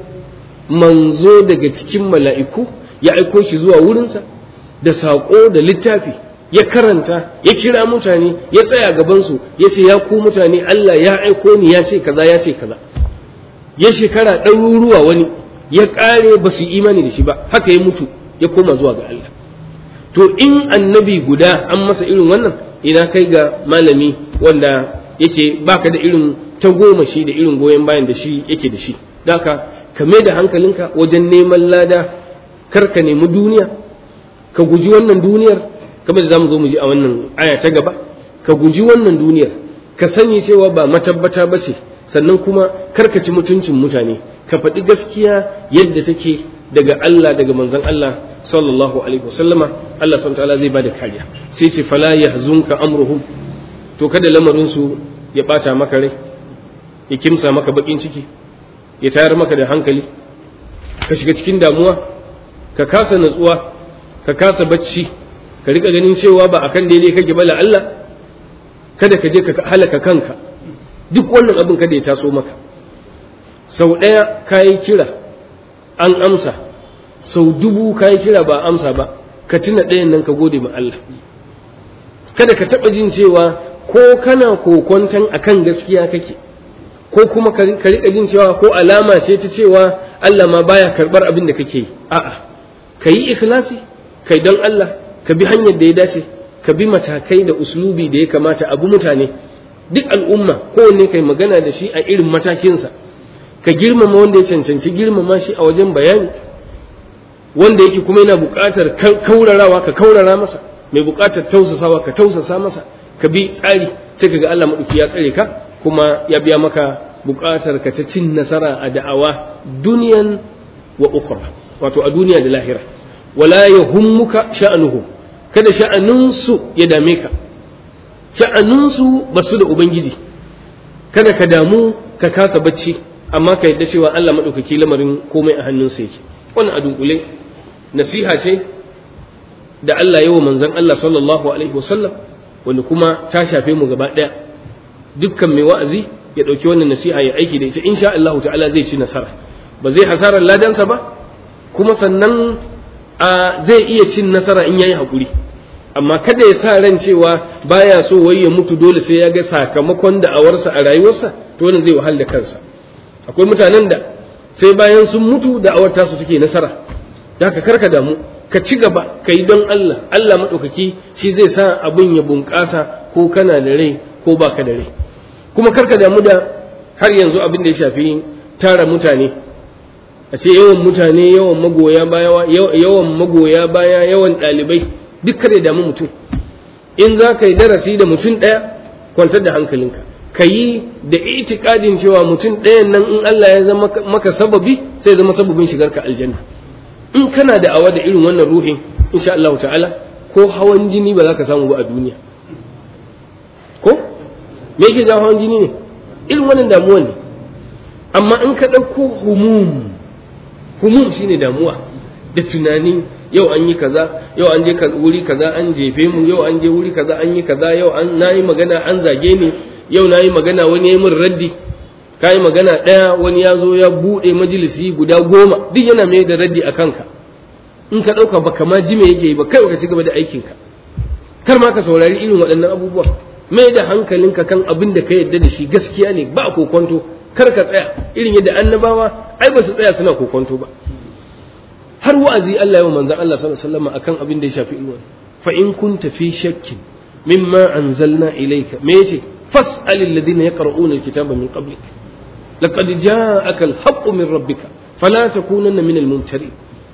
manzo daga cikin mala'iku ya aiko shi zuwa wurinsa da saƙo da littafi ya karanta ya kira mutane ya tsaya gabansu ya ce ya ku mutane Allah ya aiko ni ya ce kaza ya ce kaza ya shekara ɗaruruwa wani ya ƙare ba su imani da shi ba haka ya mutu ya koma zuwa ga Allah to in annabi guda an masa irin wannan ina kai ga malami wanda yake baka da irin ta goma shi da irin goyon bayan da shi yake da shi daka ka mai da hankalinka wajen neman lada kar ka nemi duniya ka guji wannan duniyar kamar da zamu zo mu ji a wannan aya ta gaba ka guji wannan duniyar ka sani cewa ba matabbata ba ce sannan kuma kar ka ci mutuncin mutane ka faɗi gaskiya yadda take daga Allah daga manzon Allah sallallahu alaihi wasallama Allah subhanahu ta'ala zai bada kariya sai ce fala yahzunka amruhum to kada lamarin su ya bata maka rai ya kimsa maka bakin ciki ya tayar maka da hankali ka shiga cikin damuwa ka kasa natsuwa ka kasa bacci ka rika ganin cewa ba akan daidai kake bala Allah kada ka je ka halaka kanka duk wannan abin kada ya taso maka sau ɗaya kayi kira an amsa sau dubu kayi kira ba amsa ba ka tuna ɗayan nan ka gode ma Allah kada ka taɓa jin cewa ko kana kokonton akan gaskiya kake ko kuma ka riƙa jin cewa ko alama ce ta cewa Allah ma baya karɓar abin da kake yi a'a ka yi ikhlasi kai don Allah ka bi hanyar da ya dace ka bi matakai da uslubi da ya kamata abu mutane duk al'umma kowanne kai magana da shi a irin matakinsa ka girmama wanda ya cancanci girmama shi a wajen bayani wanda yake kuma yana buƙatar kaurarawa ka kaurara masa mai buƙatar tausasawa ka tausasa masa ka bi tsari sai ka ga Allah maɗauki ya tsare ka kuma ya biya maka buƙatar ka ta cin nasara a da'awa duniyan wa ukhra wato a duniya da lahira wala yahummuka sha'anuhu kada sha'anunsu ya dame ka sha'anunsu ba su da ubangiji kada ka damu ka kasa bacci amma ka yadda cewa Allah maɗaukaki lamarin komai a hannunsa yake wannan a dunkule nasiha ce da Allah yawa manzon Allah sallallahu alaihi wasallam wanda kuma ta shafe mu gaba ɗaya dukkan mai wa'azi ya ɗauki wannan nasiha ya aiki da ita insha Allah ta'ala zai ci nasara ba zai hasarar ladansa ba kuma sannan a zai iya cin nasara in yayi hakuri amma kada ya sa ran cewa baya so wai ya mutu dole sai ya ga sakamakon da'awarsa a rayuwarsa to wannan zai wahal da kansa akwai mutanen da sai bayan sun mutu da'awar tasu take nasara da ka karka damu ka ci gaba ka yi don Allah Allah maɗaukaki shi zai sa abin ya bunƙasa ko kana da rai ko baka da rai kuma karka damu da har yanzu abin da ya shafi tara mutane a ce yawan mutane yawan magoya baya yawan magoya baya yawan ɗalibai duk kare damu mutum in za ka yi darasi da mutum ɗaya kwantar da hankalinka ka yi da itikadin cewa mutum ɗayan nan in Allah ya zama maka sababi sai zama sababin shigar ka aljanna in kana da awa da irin wannan ruhin insha Allah ta'ala ko hawan jini ba za ka samu ba a duniya ko me yake jawo hawan jini ne irin wannan damuwa ne amma in ka ɗauko humum humum shine damuwa da tunani yau an yi kaza yau an je wuri kaza an jefe mu yau an je wuri kaza an yi kaza yau an nayi magana an zage ni yau nayi magana wani ya min raddi kai magana ɗaya wani ya zo ya buɗe majalisi guda goma duk yana mai da raddi a kanka in ka ɗauka ba kama ji me yake yi ba kai ka ci gaba da aikinka kar ma ka saurari irin waɗannan abubuwa mai da hankalinka kan abin da ka yarda da shi gaskiya ne ba kokonto kar ka tsaya irin yadda annabawa ai ba su tsaya suna kokonto ba har wa'azi Allah ya manzon Allah sallallahu alaihi wasallam akan abin da ya shafi ilmi fa in kunta fi shakkin mimma anzalna ilayka me yace fas'al alladhina yaqra'una alkitaba min qablik laqad ja'aka alhaqqu min rabbika fala takunanna min almumtarin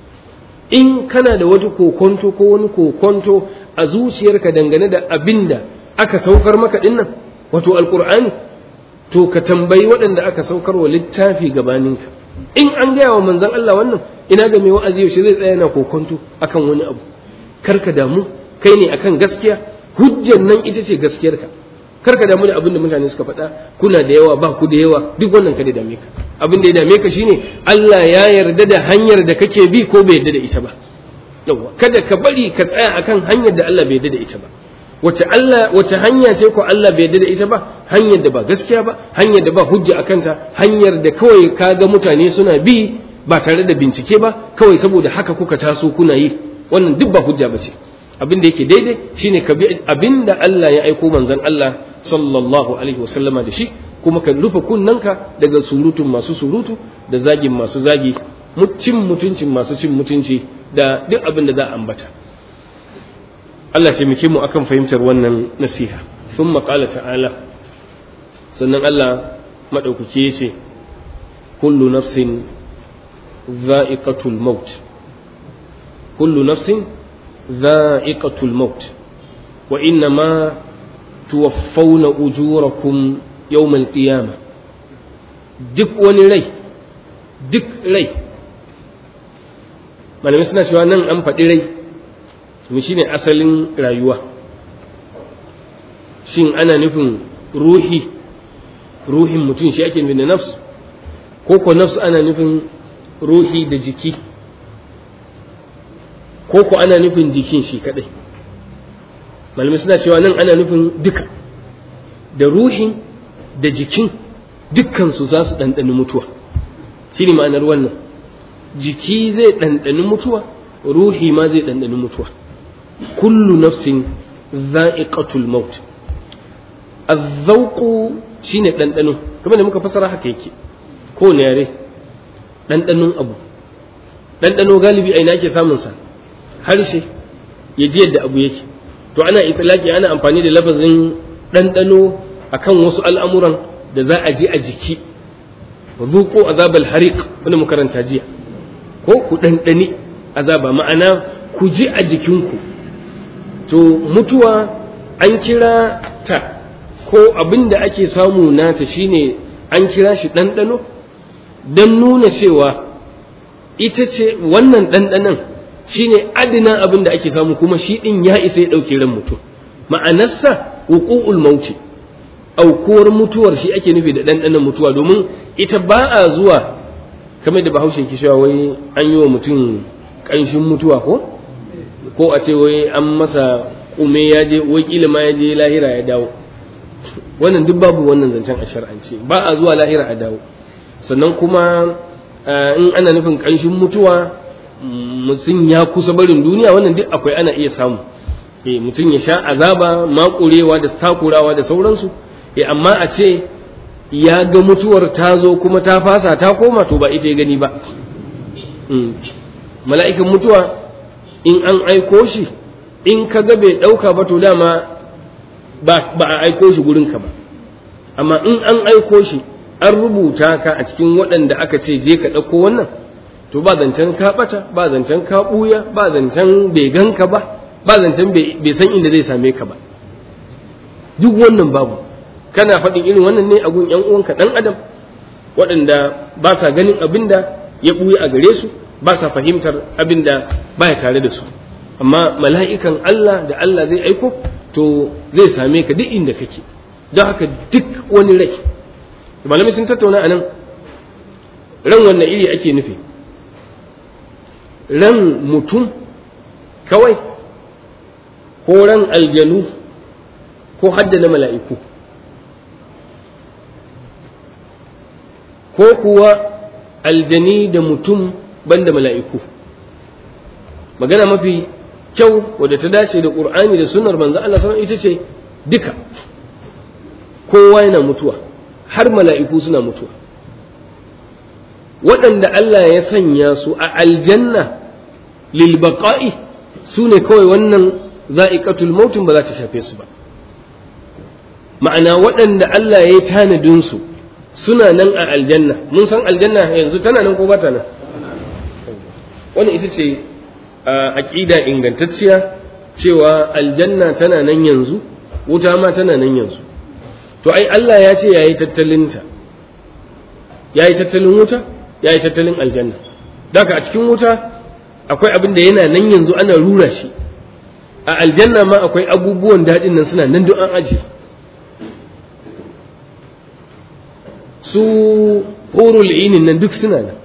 in kana da wata kokonto ko wani kokonto a zuciyarka dangane da abinda aka saukar maka dinnan wato alqur'ani to ka tambayi waɗanda aka saukar wa littafi gabaninka in an gaya wa manzon Allah wannan ina ga mai wa'azi yaushe zai tsaya yana kokonto akan wani abu karka damu kai ne akan gaskiya hujjan nan ita ce gaskiyarka karka damu da abin da mutane suka faɗa kuna da yawa ba ku da yawa duk wannan kada dame ka abin da ya dame ka shine Allah ya yarda da hanyar da kake bi ko bai yarda da ita ba yawa kada ka bari ka tsaya akan hanyar da Allah bai yarda da ita ba wace Allah wace hanya ce ko Allah bai yarda da ita ba hanyar da ba gaskiya ba hanyar da ba hujja akan ta hanyar da kawai kaga mutane suna bi ba tare da bincike ba kawai saboda haka kuka taso kuna yi wannan duk ba hujja bace abin da yake daidai shine ka bi abin da Allah ya aiko manzon Allah sallallahu alaihi wasallama da shi kuma ka rufe kunnanka daga surutun masu surutu da zagin masu zagi cin mutuncin masu cin mutunci da duk abin da za a ambata Allah ce muke mu akan fahimtar wannan nasiha thumma qala ta'ala sannan Allah madaukake yace kullu nafsin dha'iqatul maut kullu nafsin dha'iqatul maut wa innama tuwaffawna ujurakum yawmal qiyamah duk wani rai duk rai malamai suna cewa nan an faɗi rai mu shine asalin rayuwa shin ana nufin ruhi ruhin mutum shi ake nufin da nafs ko ko nafs ana nufin ruhi da jiki ko ko ana nufin jikin shi kadai malamai suna cewa nan ana nufin duka da ruhin da jikin dukkansu za su ɗanɗani mutuwa shi ne ma'anar wannan jiki zai ɗanɗani mutuwa ruhi ma zai ɗanɗani mutuwa kullu nafsin za'iqatul maut azzauqu shine ɗanɗano kamar da muka fasara haka yake ko ne yare ɗanɗanon abu ɗanɗano galibi a ina ake samun sa harshe ya ji yadda abu yake to ana itilaki ana amfani da lafazin ɗanɗano akan wasu al'amuran da za a ji a jiki zuko azabal hariq wani makaranta jiya ko ku ɗanɗani azaba ma'ana ku ji a jikinku to mutuwa an kira ta ko abin da ake samu nata shine an kira shi ɗanɗano don nuna cewa ita ce wannan ɗanɗanon shine adina abin da ake samu kuma shi ɗin ya isa ya ɗauke ran mutum ma'anarsa wuqu'ul mauti aukuwar mutuwar shi ake nufi da ɗanɗanon mutuwa domin ita ba a zuwa kamar da bahaushe ke cewa wai an yi wa mutum ƙanshin mutuwa ko ko a ce wai an masa kume ya je wai kila ma ya je lahira ya dawo wannan duk babu wannan zancen a shar'ance ba a zuwa lahira a dawo sannan kuma in ana nufin ƙanshin mutuwa mutum ya kusa barin duniya wannan duk akwai ana iya samu mutum ya sha azaba makurewa da takurawa da sauransu amma a ce ya ga mutuwar ta zo kuma ta fasa ta koma to ba ita ya gani ba mala'ikan mutuwa in an aiko shi in ka ga bai ɗauka ba to dama ba a aiko shi gurinka ba amma in an aiko shi an rubuta ka a cikin waɗanda aka ce je ka ɗauko wannan to ba zancen ka bata ba zancen ka buya ba zancen bai ganka ba ba zancen bai san inda zai same ka ba duk wannan babu kana faɗin irin wannan ne a gun ƴan uwanka ɗan adam waɗanda ba sa ganin abin da ya ɓuya a gare su ba sa fahimtar abin da baya tare da su amma mala'ikan Allah da Allah zai aiko to zai same ka duk inda kake don haka duk wani rai malamai sun tattauna a nan ran wannan iri ake nufi ran mutum kawai ko ran aljanu ko hadda na mala'iku ko kuwa aljani da mutum banda mala'iku magana mafi kyau wadda ta dace da ƙur'ani da sunar manzo Allah sallallahu ita ce duka kowa yana mutuwa har mala'iku suna mutuwa waɗanda Allah ya sanya su a aljanna lil baqa'i su ne kawai wannan za'iqatul mautun ba za ta shafe su ba ma'ana waɗanda Allah ya yi tanadin su suna nan a aljanna mun san aljanna yanzu tana nan ko ba ta nan wannan ita ce aƙida ingantacciya cewa aljanna tana nan yanzu wuta ma tana nan yanzu to ai Allah ya ce yayi tattalinta yayi tattalin wuta yayi tattalin aljanna daga a cikin wuta akwai abin da yana nan yanzu ana rura shi a aljanna ma akwai abubuwan daɗin nan suna nan duk an ajiye su hurul inin nan duk suna nan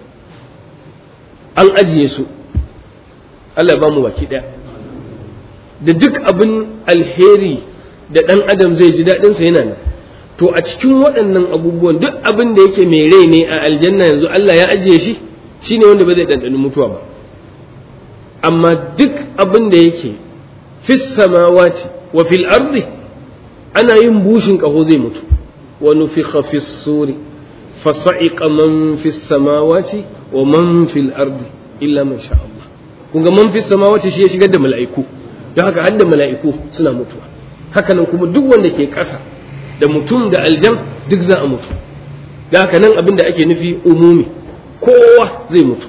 an ajiye su Allah ba mu baki ɗaya da duk abin alheri da ɗan adam zai ji daɗinsa yana nan to a cikin waɗannan abubuwan duk abin da yake mai rai ne a aljanna yanzu Allah ya ajiye shi shine wanda ba zai ɗanɗani mutuwa ba amma duk abin da yake fis samawati wa fil ardi ana yin bushin ƙaho zai mutu ونفخ في الصور فصعق من في السماوات ومن في الأرض إلا من شاء الله kunga man fi samawati shi ya shigar da mala'iku don haka hadda mala'iku suna mutuwa haka nan kuma duk wanda ke ƙasa da mutum da aljan duk za a mutu don haka nan abin da ake nufi umumi kowa zai mutu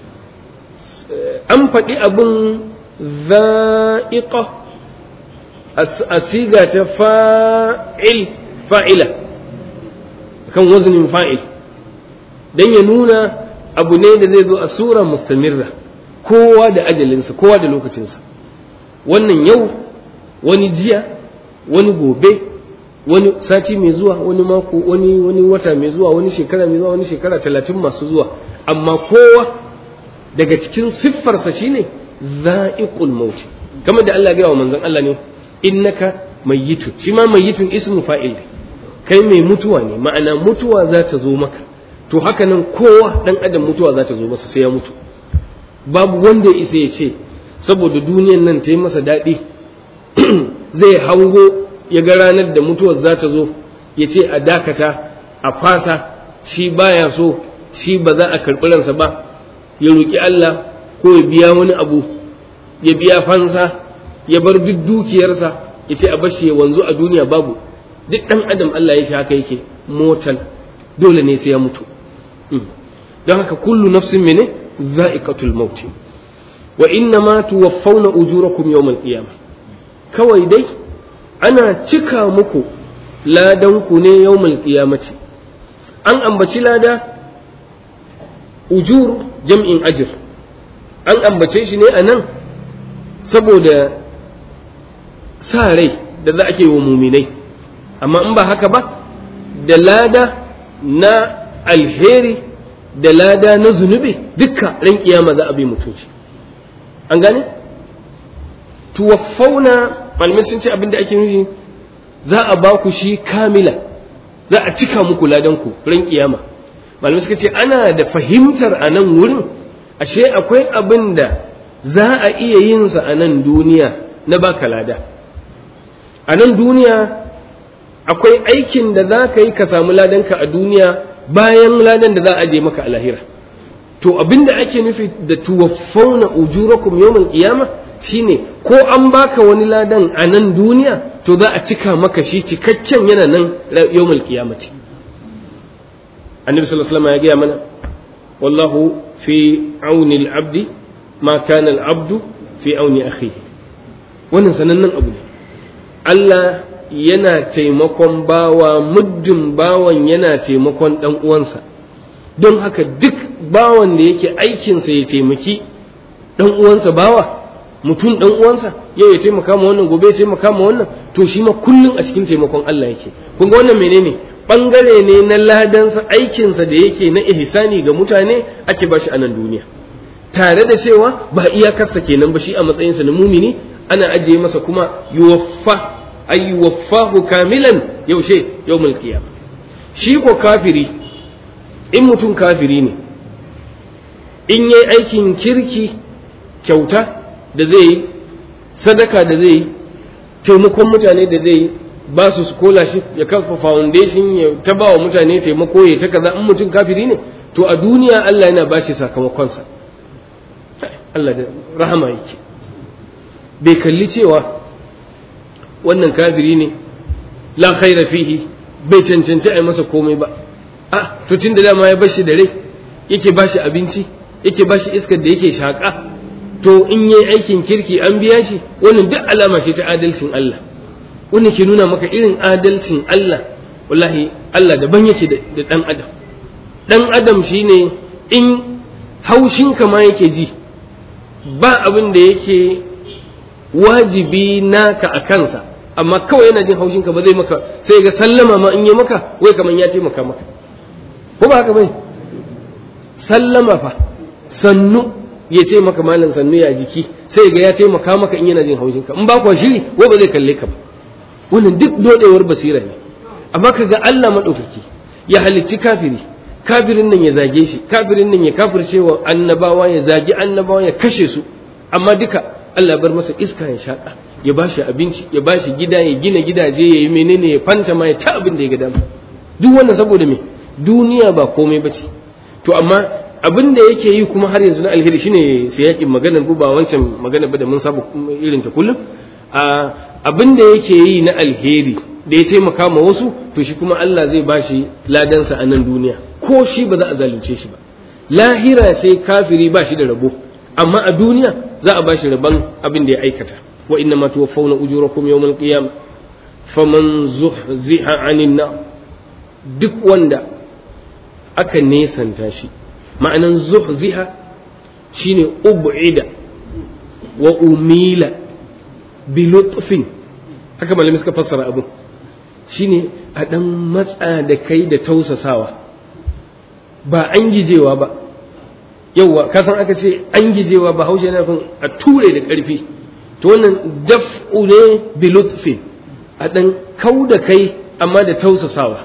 an faɗi abin za'iƙa a siga ta fa'il fa'ila kan wazinin fa'il don ya nuna abu ne da zai zo a sura mustamirra kowa da ajalinsa kowa da lokacinsa wannan yau wani jiya wani gobe wani sati mai zuwa wani mako wani wani wata mai zuwa wani shekara mai zuwa wani shekara talatin masu zuwa amma kowa daga cikin siffarsa shine za'iqul mauti kamar da Allah ya wa manzon Allah ne innaka mayyitun shi ma mayyitun ismu fa'il ne kai mai mutuwa ne ma'ana mutuwa za ta zo maka to haka nan kowa dan adam mutuwa za ta zo masa sai ya mutu babu wanda ya isa ya ce saboda duniyan nan ta yi masa daɗi zai hango ya ga ranar da mutuwar za ta zo ya ce a dakata a fasa shi baya so shi ba za a karɓi ransa ba ya roƙi Allah ko ya biya wani abu ya biya fansa ya bar duk dukiyarsa ya ce a bashi ya wanzu a duniya babu duk ɗan adam Allah ya shi haka yake motal dole ne sai ya mutu don haka kullu nafsin mene za'iqatul maut wa inna ma tuwaffawna ujurakum yawmal qiyamah kawai dai ana cika muku ladan ku ne yawmal qiyamati an ambaci lada ujur jam'in ajr an ambace shi ne anan saboda sa rai da za a ke wa muminai amma in ba haka ba da lada na alheri da lada na zunubi dukka ran kiyama za a bi mutum shi an gane tuwaffauna malamai sun ce abinda ake nufi za a ba ku shi kamila za a cika muku ladan ku ran kiyama malamai suka ce ana da fahimtar a nan wurin ashe akwai abin da za a iya yin sa a nan duniya na baka lada a nan duniya akwai aikin da za ka yi ka samu ladanka a duniya bayan ladan da za a je maka a lahira to abinda ake nufi da tuwaffauna ujurakum yawmal qiyama shine ko an baka wani ladan a nan duniya to za a cika maka shi cikakken yana nan yawmal qiyamati annabi sallallahu alaihi wasallam ya gaya mana wallahu fi auni al-abdi ma kana al-abdu fi auni akhihi wannan sanannen abu ne Allah yana taimakon bawa muddin bawan yana taimakon dan uwansa don haka duk bawan da yake aikinsa ya taimaki dan uwansa bawa mutum dan uwansa yau ya taimaka ma wannan gobe ya taimaka ma wannan to shi ma kullum a cikin taimakon Allah yake kun ga wannan menene bangare ne na ladansa aikinsa da yake na ihsani ga mutane ake bashi a nan duniya tare da cewa ba iyakarsa kenan ba shi a matsayinsa na mumini ana ajiye masa kuma yuwaffa ay yuwaffahu kamilan yaushe yawmul qiyamah shi ko kafiri in mutum kafiri ne in yi aikin kirki kyauta da zai yi sadaka da zai yi taimakon mutane da zai yi ba su scholarship ya kafa foundation ya ta ba wa mutane taimako ya ta kaza in mutum kafiri ne to a duniya Allah yana ba shi sakamakonsa Allah da rahama yake bai kalli cewa wannan kafiri ne la khaira fihi bai cancanci a yi masa komai ba a to tun da dama ya bashi da rai yake bashi abinci yake bashi iskar da yake shaƙa to in yi aikin kirki an biya shi wannan duk alama ce ta adalcin Allah wannan ke nuna maka irin adalcin Allah wallahi Allah daban yake da ɗan adam ɗan adam shine in haushinka ma yake ji ba abin da yake wajibi naka a kansa amma kawai yana jin haushinka ba zai maka sai ga sallama ma in yi maka wai kamar ya taimaka maka ko ba haka bai sallama fa sannu ya ce maka malam sannu ya jiki sai ga ya taimaka maka in yana jin haushinka in ba kwa shiri wai ba zai kalle ka ba wannan duk dodewar basira ne amma ka ga Allah maɗaukaki ya halicci kafiri kafirin nan ya zage shi kafirin nan ya kafirce wa annabawa ya zagi annabawa ya kashe su amma duka Allah bar masa iska ya shaƙa ya ba shi abinci ya ba shi gida ya gina gidaje ya yi menene ya fanta ma ya ta abin da ya ga dama duk wannan saboda me duniya ba komai ba ce to amma abin da yake yi kuma har yanzu na alheri shine sai yakin maganar ba wancan magana ba da mun saba irin ta kullum a abin da yake yi na alheri da ya taimaka ma wasu to shi kuma Allah zai bashi ladansa a nan duniya ko shi ba za a zalunce shi ba lahira sai kafiri ba shi da rabo amma a duniya za a bashi rabon abin da ya aikata wa inna ma tuwaffawna ujurakum yawmal qiyam faman zuhziha 'anil nar duk wanda aka nesanta shi ma'anan zuhziha shine ub'ida wa umila bi lutfin haka malami suka fassara abin shine a dan matsa da kai da tausasawa ba an gijewa ba yauwa kasan aka ce an gijewa ba haushe na kun a ture da ƙarfi to wannan daf'u ne bi lutfin a dan kau da kai amma da tausasawa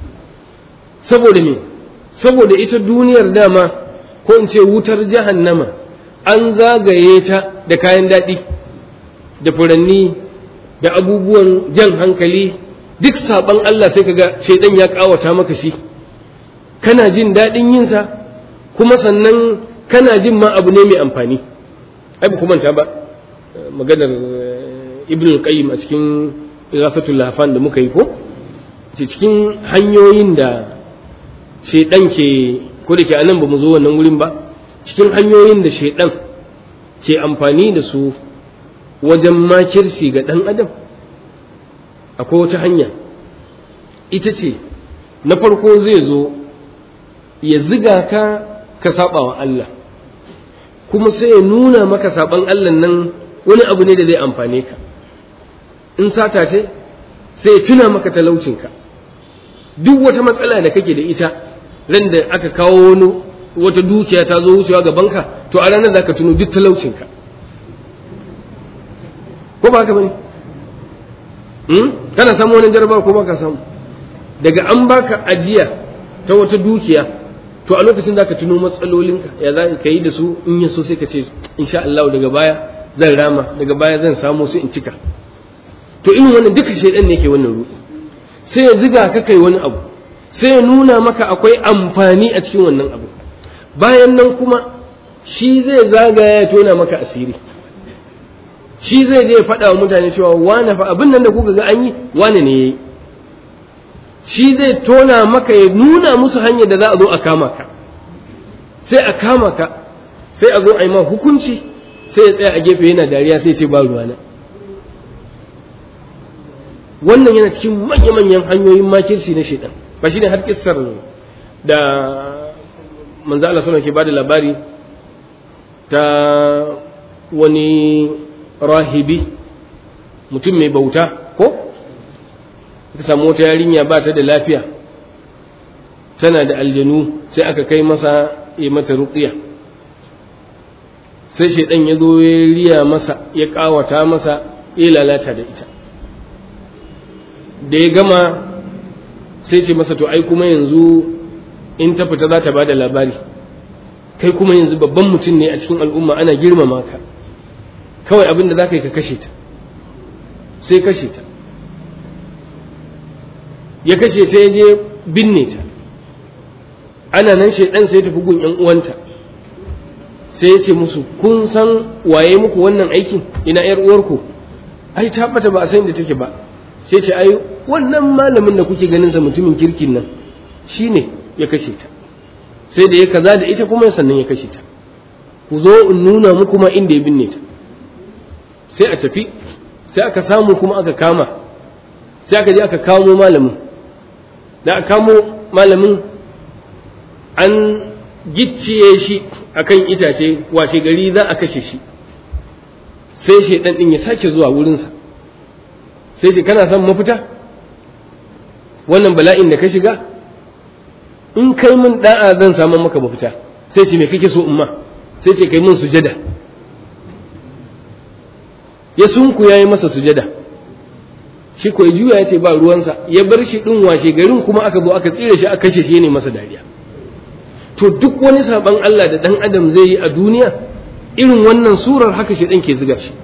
saboda me saboda ita duniyar dama ko in ce wutar jahannama an zagaye ta da kayan daɗi da furanni da abubuwan jan hankali duk saɓan Allah sai kaga shaidan ya ƙawata maka shi kana jin daɗin yinsa kuma sannan kana jin ma abu ne mai amfani ai ba manta ba maganar ibn al-qayyim a cikin igafatul lafan da muka yi ko cikin hanyoyin da shaidan ke ko da ke anan ba mu zo wannan wurin ba cikin hanyoyin da shaidan ke amfani da su wajen makirsi ga ɗan adam akwai wata hanya ita ce na farko zai zo ya ziga ka ka saba wa Allah kuma sai ya nuna maka saban Allah nan wani abu ne da zai amfane ka in sata ce sai ya tuna maka talaucinka duk wata matsala da kake da ita ran da aka kawo wani wata dukiya ta zo wucewa gabanka to a ranar za ka tuno duk talaucinka ko ba haka bane hmm? kana samu wani jarabawa ko ba ka samu daga an baka ajiya ta wata dukiya to a lokacin zaka tuno matsalolinka ya za ka yi da su in ya so sai ka ce insha Allah daga baya zan rama daga baya zan samu su in cika to irin wannan duka shaidan ne ke wannan ruɗu sai ya ziga ka kai wani abu sai ya nuna maka akwai amfani a cikin wannan abu bayan nan kuma shi zai zagaya ya tona maka asiri shi zai je faɗa wa mutane cewa wane fa abin nan da kuka ga an yi wane ne ya yi shi zai tona maka ya nuna musu hanyar da za a zo a kama ka sai a kama ka sai a zo a yi ma hukunci sai ya tsaya a gefe yana dariya sai ce ba ruwana wannan yana cikin manya-manyan hanyoyin makirci na shaidan ba shi ne har kissar da manzo Allah sallallahu ke bada labari ta wani rahibi mutum mai bauta ko ka samu wata yarinya ba ta da lafiya tana da aljanu sai aka kai masa ya mata ruqiya sai shaidan ya zo ya riya masa ya kawata masa ya lalata da ita da ya gama sai ce masa to ai kuma yanzu in ta fita za ta ba da labari kai kuma yanzu babban mutum ne a cikin al'umma ana girmama ka kawai abin da za ka yi ka kashe ta sai kashe ta ya kashe ta ya je binne ta ana nan shaidan sai ya tafi gun 'yan uwanta sai ya ce musu kun san waye muku wannan aikin ina 'yar uwarku ai ta bata ba a san da take ba sai ce ai wannan malamin da kuke ganin sa mutumin kirkin nan shine ya kashe ta sai da ya kaza da ita kuma sannan ya kashe ta ku zo in nuna muku ma inda ya binne ta sai a tafi sai aka samu kuma aka kama sai aka je aka kamo malamin da aka kamo malamin an gicciye shi akan itace washe gari za a kashe shi sai shaidan din ya sake zuwa wurinsa sai ce kana son mafita wannan bala'in da ka shiga in kai min da'a zan samu maka mafita sai ce me kake so umma sai ce kai min sujada ya sunku ya yi masa sujada shi ko juya ya ce ba ruwansa ya bar shi ɗin washe garin kuma aka zo aka tsire shi aka kashe shi ne masa dariya to duk wani saban Allah da ɗan adam zai yi a duniya irin wannan surar haka shi ɗan ke ziga shi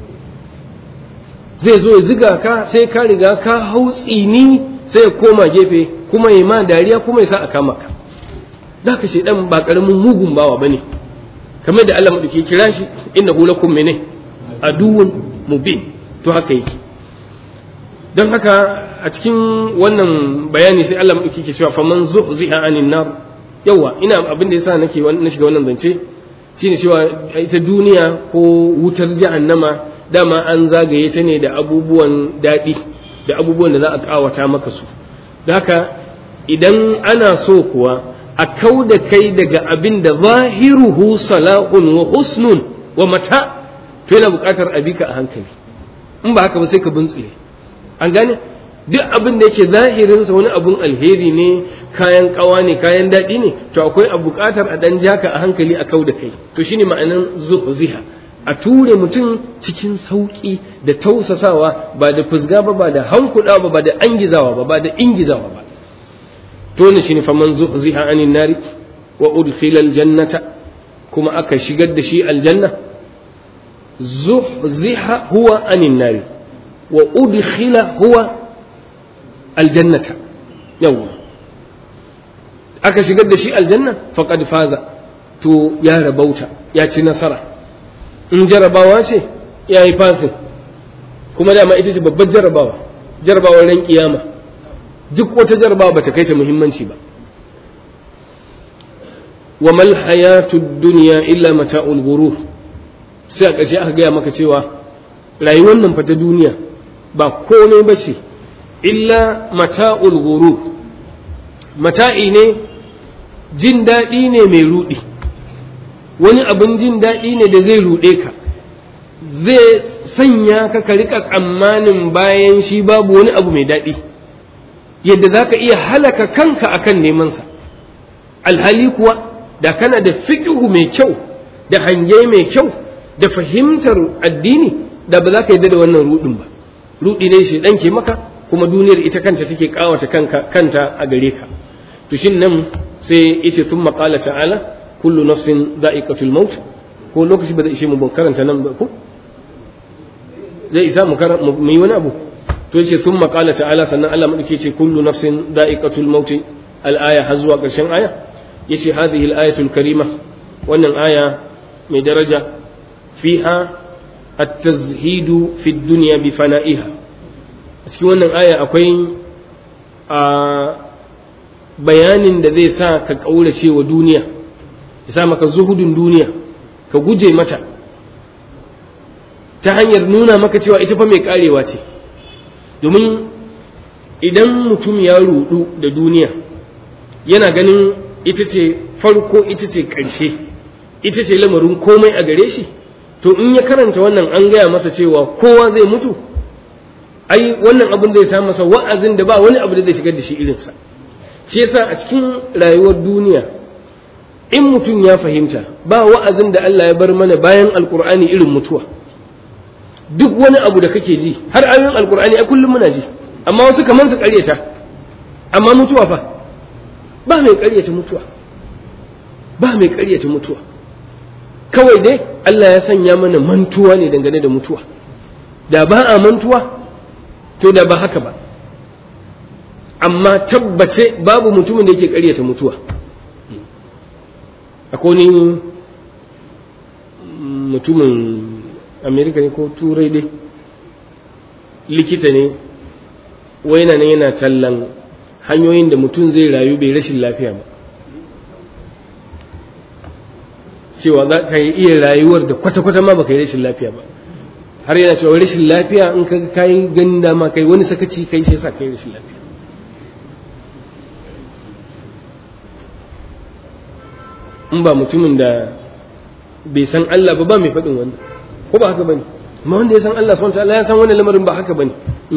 zai zo ya ziga ka sai ka riga ka hau tsini sai ya koma gefe kuma ya ma dariya kuma ya sa a kama ka da ka shi ɗan ba ƙaramin mugun bawa ba ne kamar da Allah maɗauki kira shi inna lakum mene aduwwun mubin to haka yake don haka a cikin wannan bayani sai Allah maɗauki ke cewa faman zuhziha anin nar yawa ina abin da yasa nake na shiga wannan zance shine cewa ita duniya ko wutar jahannama dama an zagaye ta ne da abubuwan daɗi da abubuwan da za a ƙawata maka su da haka idan ana so kuwa a kau da kai daga abin da zahiruhu salahun wa husnun wa mata to yana buƙatar a bika a hankali in ba haka ba sai ka bintsire an gane duk abin da yake zahirinsa wani abun alheri ne kayan kawa ne kayan daɗi ne to akwai a buƙatar a ɗan jaka a hankali a kau da kai to shine ma'anan zuhziha a ture mutum cikin sauƙi da tausasawa ba da fusga ba ba da hankuɗa ba ba da angizawa ba ba da ingizawa ba to ne shine faman zuhziha anin nari wa udkhila aljannata kuma aka shigar da shi aljanna zuhziha huwa anin nari wa udkhila huwa aljannata yawwa aka shigar da shi aljanna faqad faza to ya rabauta ya ci nasara in jarabawa ce ya yi fasin kuma dama ita ce babbar jarabawa jarabawar ran kiyama duk wata jarabawa bata kai ta muhimmanci ba wa mal hayatu dunya illa mata'ul ghurur sai a ƙarshe aka gaya maka cewa rayuwar nan fa ta duniya ba komai ba ce illa mata'ul ghurur mata'i ne jin daɗi ne mai ruɗi wani abin jin daɗi ne da zai ruɗe ka zai sanya ka ka rika tsammanin bayan shi babu wani abu mai daɗi yadda za ka iya halaka kanka akan nemansa alhali kuwa da kana da fiƙihu mai kyau da hange mai kyau da fahimtar addini da ba za ka yadda da wannan ruɗin ba ruɗi ne shi ɗan ke maka kuma duniyar ita kanta take ƙawata kanta a gare ka to shin nan sai yace sun maƙala ta'ala kullu nafsin da'iqatul maut ko lokaci ba zai ishe mu karanta nan ba ko zai isa mu mu yi wani abu to yace sun maƙala ta'ala sannan Allah madauke ce kullu nafsin da'iqatul maut al-aya har zuwa ƙarshen aya yace hadhihi al-ayatul karima wannan aya mai daraja fiha at-tazhidu fi dunya bi fana'iha a cikin wannan aya akwai a bayanin da zai sa ka kaurace wa duniya ya sa maka zuhudun duniya ka guje mata ta hanyar nuna maka cewa ita fa mai karewa ce domin idan mutum ya rudu da duniya yana ganin ita ce farko ita ce ƙarshe ita ce lamarin komai a gare shi to in ya karanta wannan an gaya masa cewa kowa zai mutu ai wannan abin zai samu masa wa'azin da ba wani abu da zai shigar da shi irinsa shi yasa a cikin rayuwar duniya in mutum ya fahimta ba wa'azin da Allah ya bar mana bayan alkur'ani irin mutuwa duk wani abu da kake ji har ayoyin alkur'ani ai kullum muna ji amma wasu kamar su karyata amma mutuwa fa ba mai karyata mutuwa ba mai karyata mutuwa kawai dai Allah ya sanya mana mantuwa ne dangane da mutuwa da ba a mantuwa to da ba haka ba amma tabbace babu mutumin da yake karyata mutuwa akwai ni mutumin amerika ne ko turai dai likita ne wai nan yana tallan hanyoyin da mutum zai rayu bai rashin lafiya ba cewa za ka yi iya rayuwar da kwata-kwata ma baka yi rashin lafiya ba har yana cewa rashin lafiya in ka kayi ganin dama kai wani sakaci kai shi yasa kai rashin lafiya in ba mutumin da bai san Allah ba ba mai faɗin wannan ko ba haka bane amma wanda ya san Allah subhanahu wataala ya san wannan lamarin ba haka bane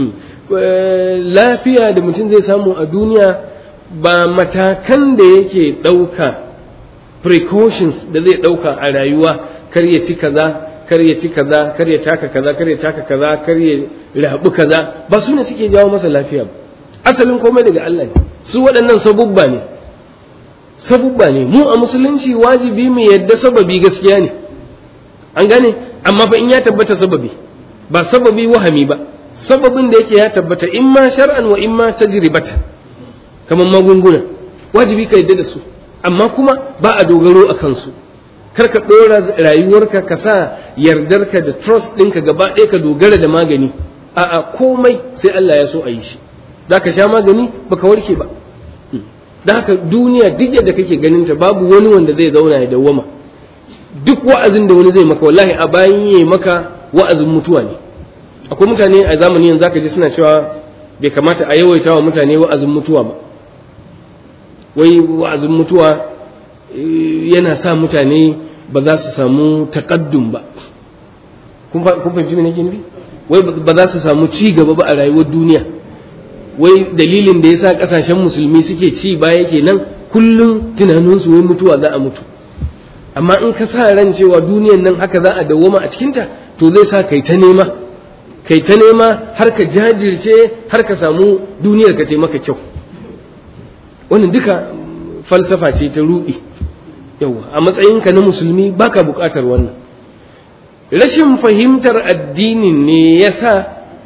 lafiya da mutum zai samu a duniya ba matakan da yake ɗauka precautions da zai ɗauka a rayuwa kar ya ci kaza kar ya ci kaza kar ya taka kaza kar ya taka kaza kar ya rabu kaza ba su ne suke jawo masa lafiya ba asalin komai daga Allah ne su waɗannan sabubba ne sabubba ne mu a musulunci wajibi mu yadda sababi gaskiya ne an gane amma fa in ya tabbata sababi ba sababi wahami ba sababin da yake ya tabbata in ma shar'an wa in ma tajribata kamar magunguna wajibi ka yadda da su amma kuma ba a dogaro a kansu kar ka ɗora rayuwarka ka sa yardarka da trust ɗinka gaba ɗaya ka dogara da magani a'a komai sai Allah ya so a yi shi za ka sha magani baka warke ba da haka duniya duk yadda kake ganin ta babu wani wanda zai zauna ya dawwama duk wa'azin da wani zai maka wallahi a bayan yi maka wa'azin mutuwa ne akwai mutane a zamani yanzu zaka ji suna cewa bai kamata a yawaita wa mutane wa'azin mutuwa ba wai wa'azin mutuwa yana sa mutane ba za su samu takaddum ba kun fahimci me nake nufi wai ba za su samu ci gaba ba a rayuwar duniya wai dalilin da yasa kasashen musulmi suke ci baya kenan kullum tunaninsu wai mutuwa za a mutu amma in ka sa ran cewa duniyan nan haka za a dawwama a cikinta to zai sa kai ta nema kai ta nema har ka jajirce har ka samu duniyar ka taimaka kyau wannan duka falsafa ce ta ruɗi yawa a matsayinka na musulmi baka buƙatar wannan rashin fahimtar addinin ne ya sa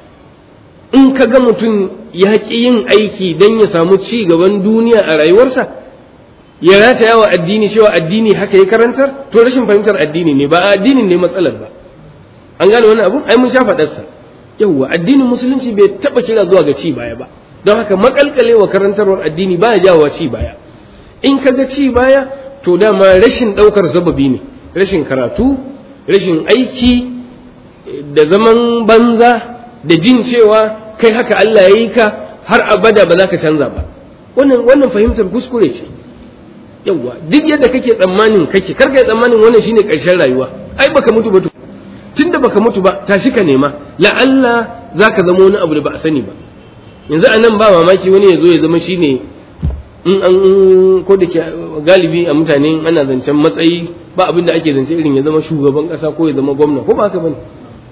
in ka ga mutum ya ƙi yin aiki don ya samu ci gaban duniya a rayuwarsa ya rataya wa addini cewa addini haka ya karantar to rashin fahimtar addini ne ba addinin ne matsalar ba an gane wani abu ai mun sha faɗarsa yawwa addinin musulunci bai taɓa kira zuwa ga ci baya ba don haka makalkale wa karantarwar addini baya jawowa ci baya in ka ga ci baya to dama rashin ɗaukar sababi ne rashin karatu rashin aiki da zaman banza da jin cewa kai haka Allah ya yi ka har abada ba za ka canza ba wannan wannan fahimtar kuskure ce yawwa duk yadda kake tsammanin kake karka yi tsammanin wannan shine ƙarshen rayuwa ai baka mutu ba tunda baka mutu ba tashi ka nema la'alla zaka zama wani abu da ba a sani ba yanzu a nan ba mamaki wani ya zo ya zama shine in an ko da ke galibi a mutane ana zancen matsayi ba abin da ake zance irin ya zama shugaban kasa ko ya zama gwamna ko ba haka bane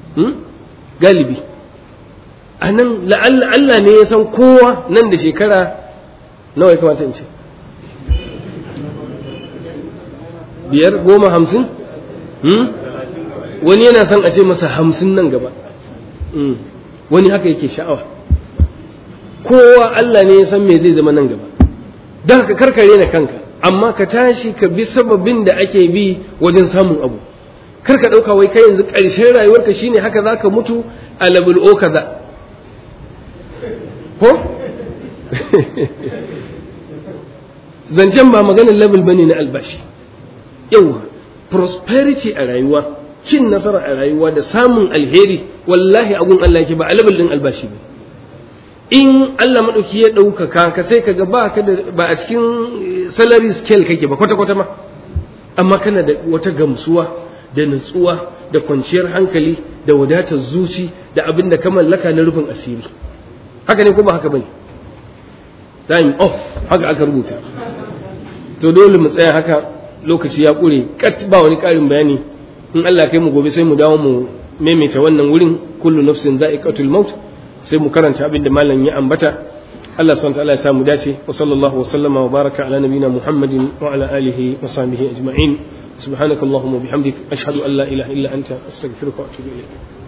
galibi a nan la'alla Allah ne ya san kowa nan da shekara nawa ya kamata in ce biyar goma hamsin wani yana son a ce masa hamsin nan gaba wani haka yake sha'awa kowa Allah ne ya san me zai zama nan gaba don haka karkare na kanka amma ka tashi ka bi sababin da ake bi wajen samun abu kar ka ɗauka wai kai yanzu ƙarshen rayuwarka shine haka za ka mutu a level o kaza ko zancen ba maganin level bane na albashi yawa prosperity a rayuwa cin nasara a rayuwa da samun alheri wallahi agun Allah yake ba a level din albashi ba in Allah maɗauki ya ɗaukaka ka sai kaga ba ka da ba a cikin salary scale kake ba kwata kwata ma amma kana da wata gamsuwa da nutsuwa da kwanciyar hankali da wadatar zuci da abin da ka mallaka na rufin asiri haka ne ko ba haka bane time off haka aka rubuta to dole mu tsaya haka lokaci ya ƙure kat ba wani ƙarin bayani in Allah kai mu gobe sai mu dawo mu maimaita wannan wurin kullu nafsin za'iqatul maut sai mu karanta abin da malam ya ambata Allah subhanahu wa ta'ala ya samu dace wa sallallahu wa sallama wa baraka ala nabina Muhammadin wa ala alihi wa sahbihi ajma'in subhanakallahumma bihamdik ashhadu an la ilaha illa anta astaghfiruka wa atubu ilayk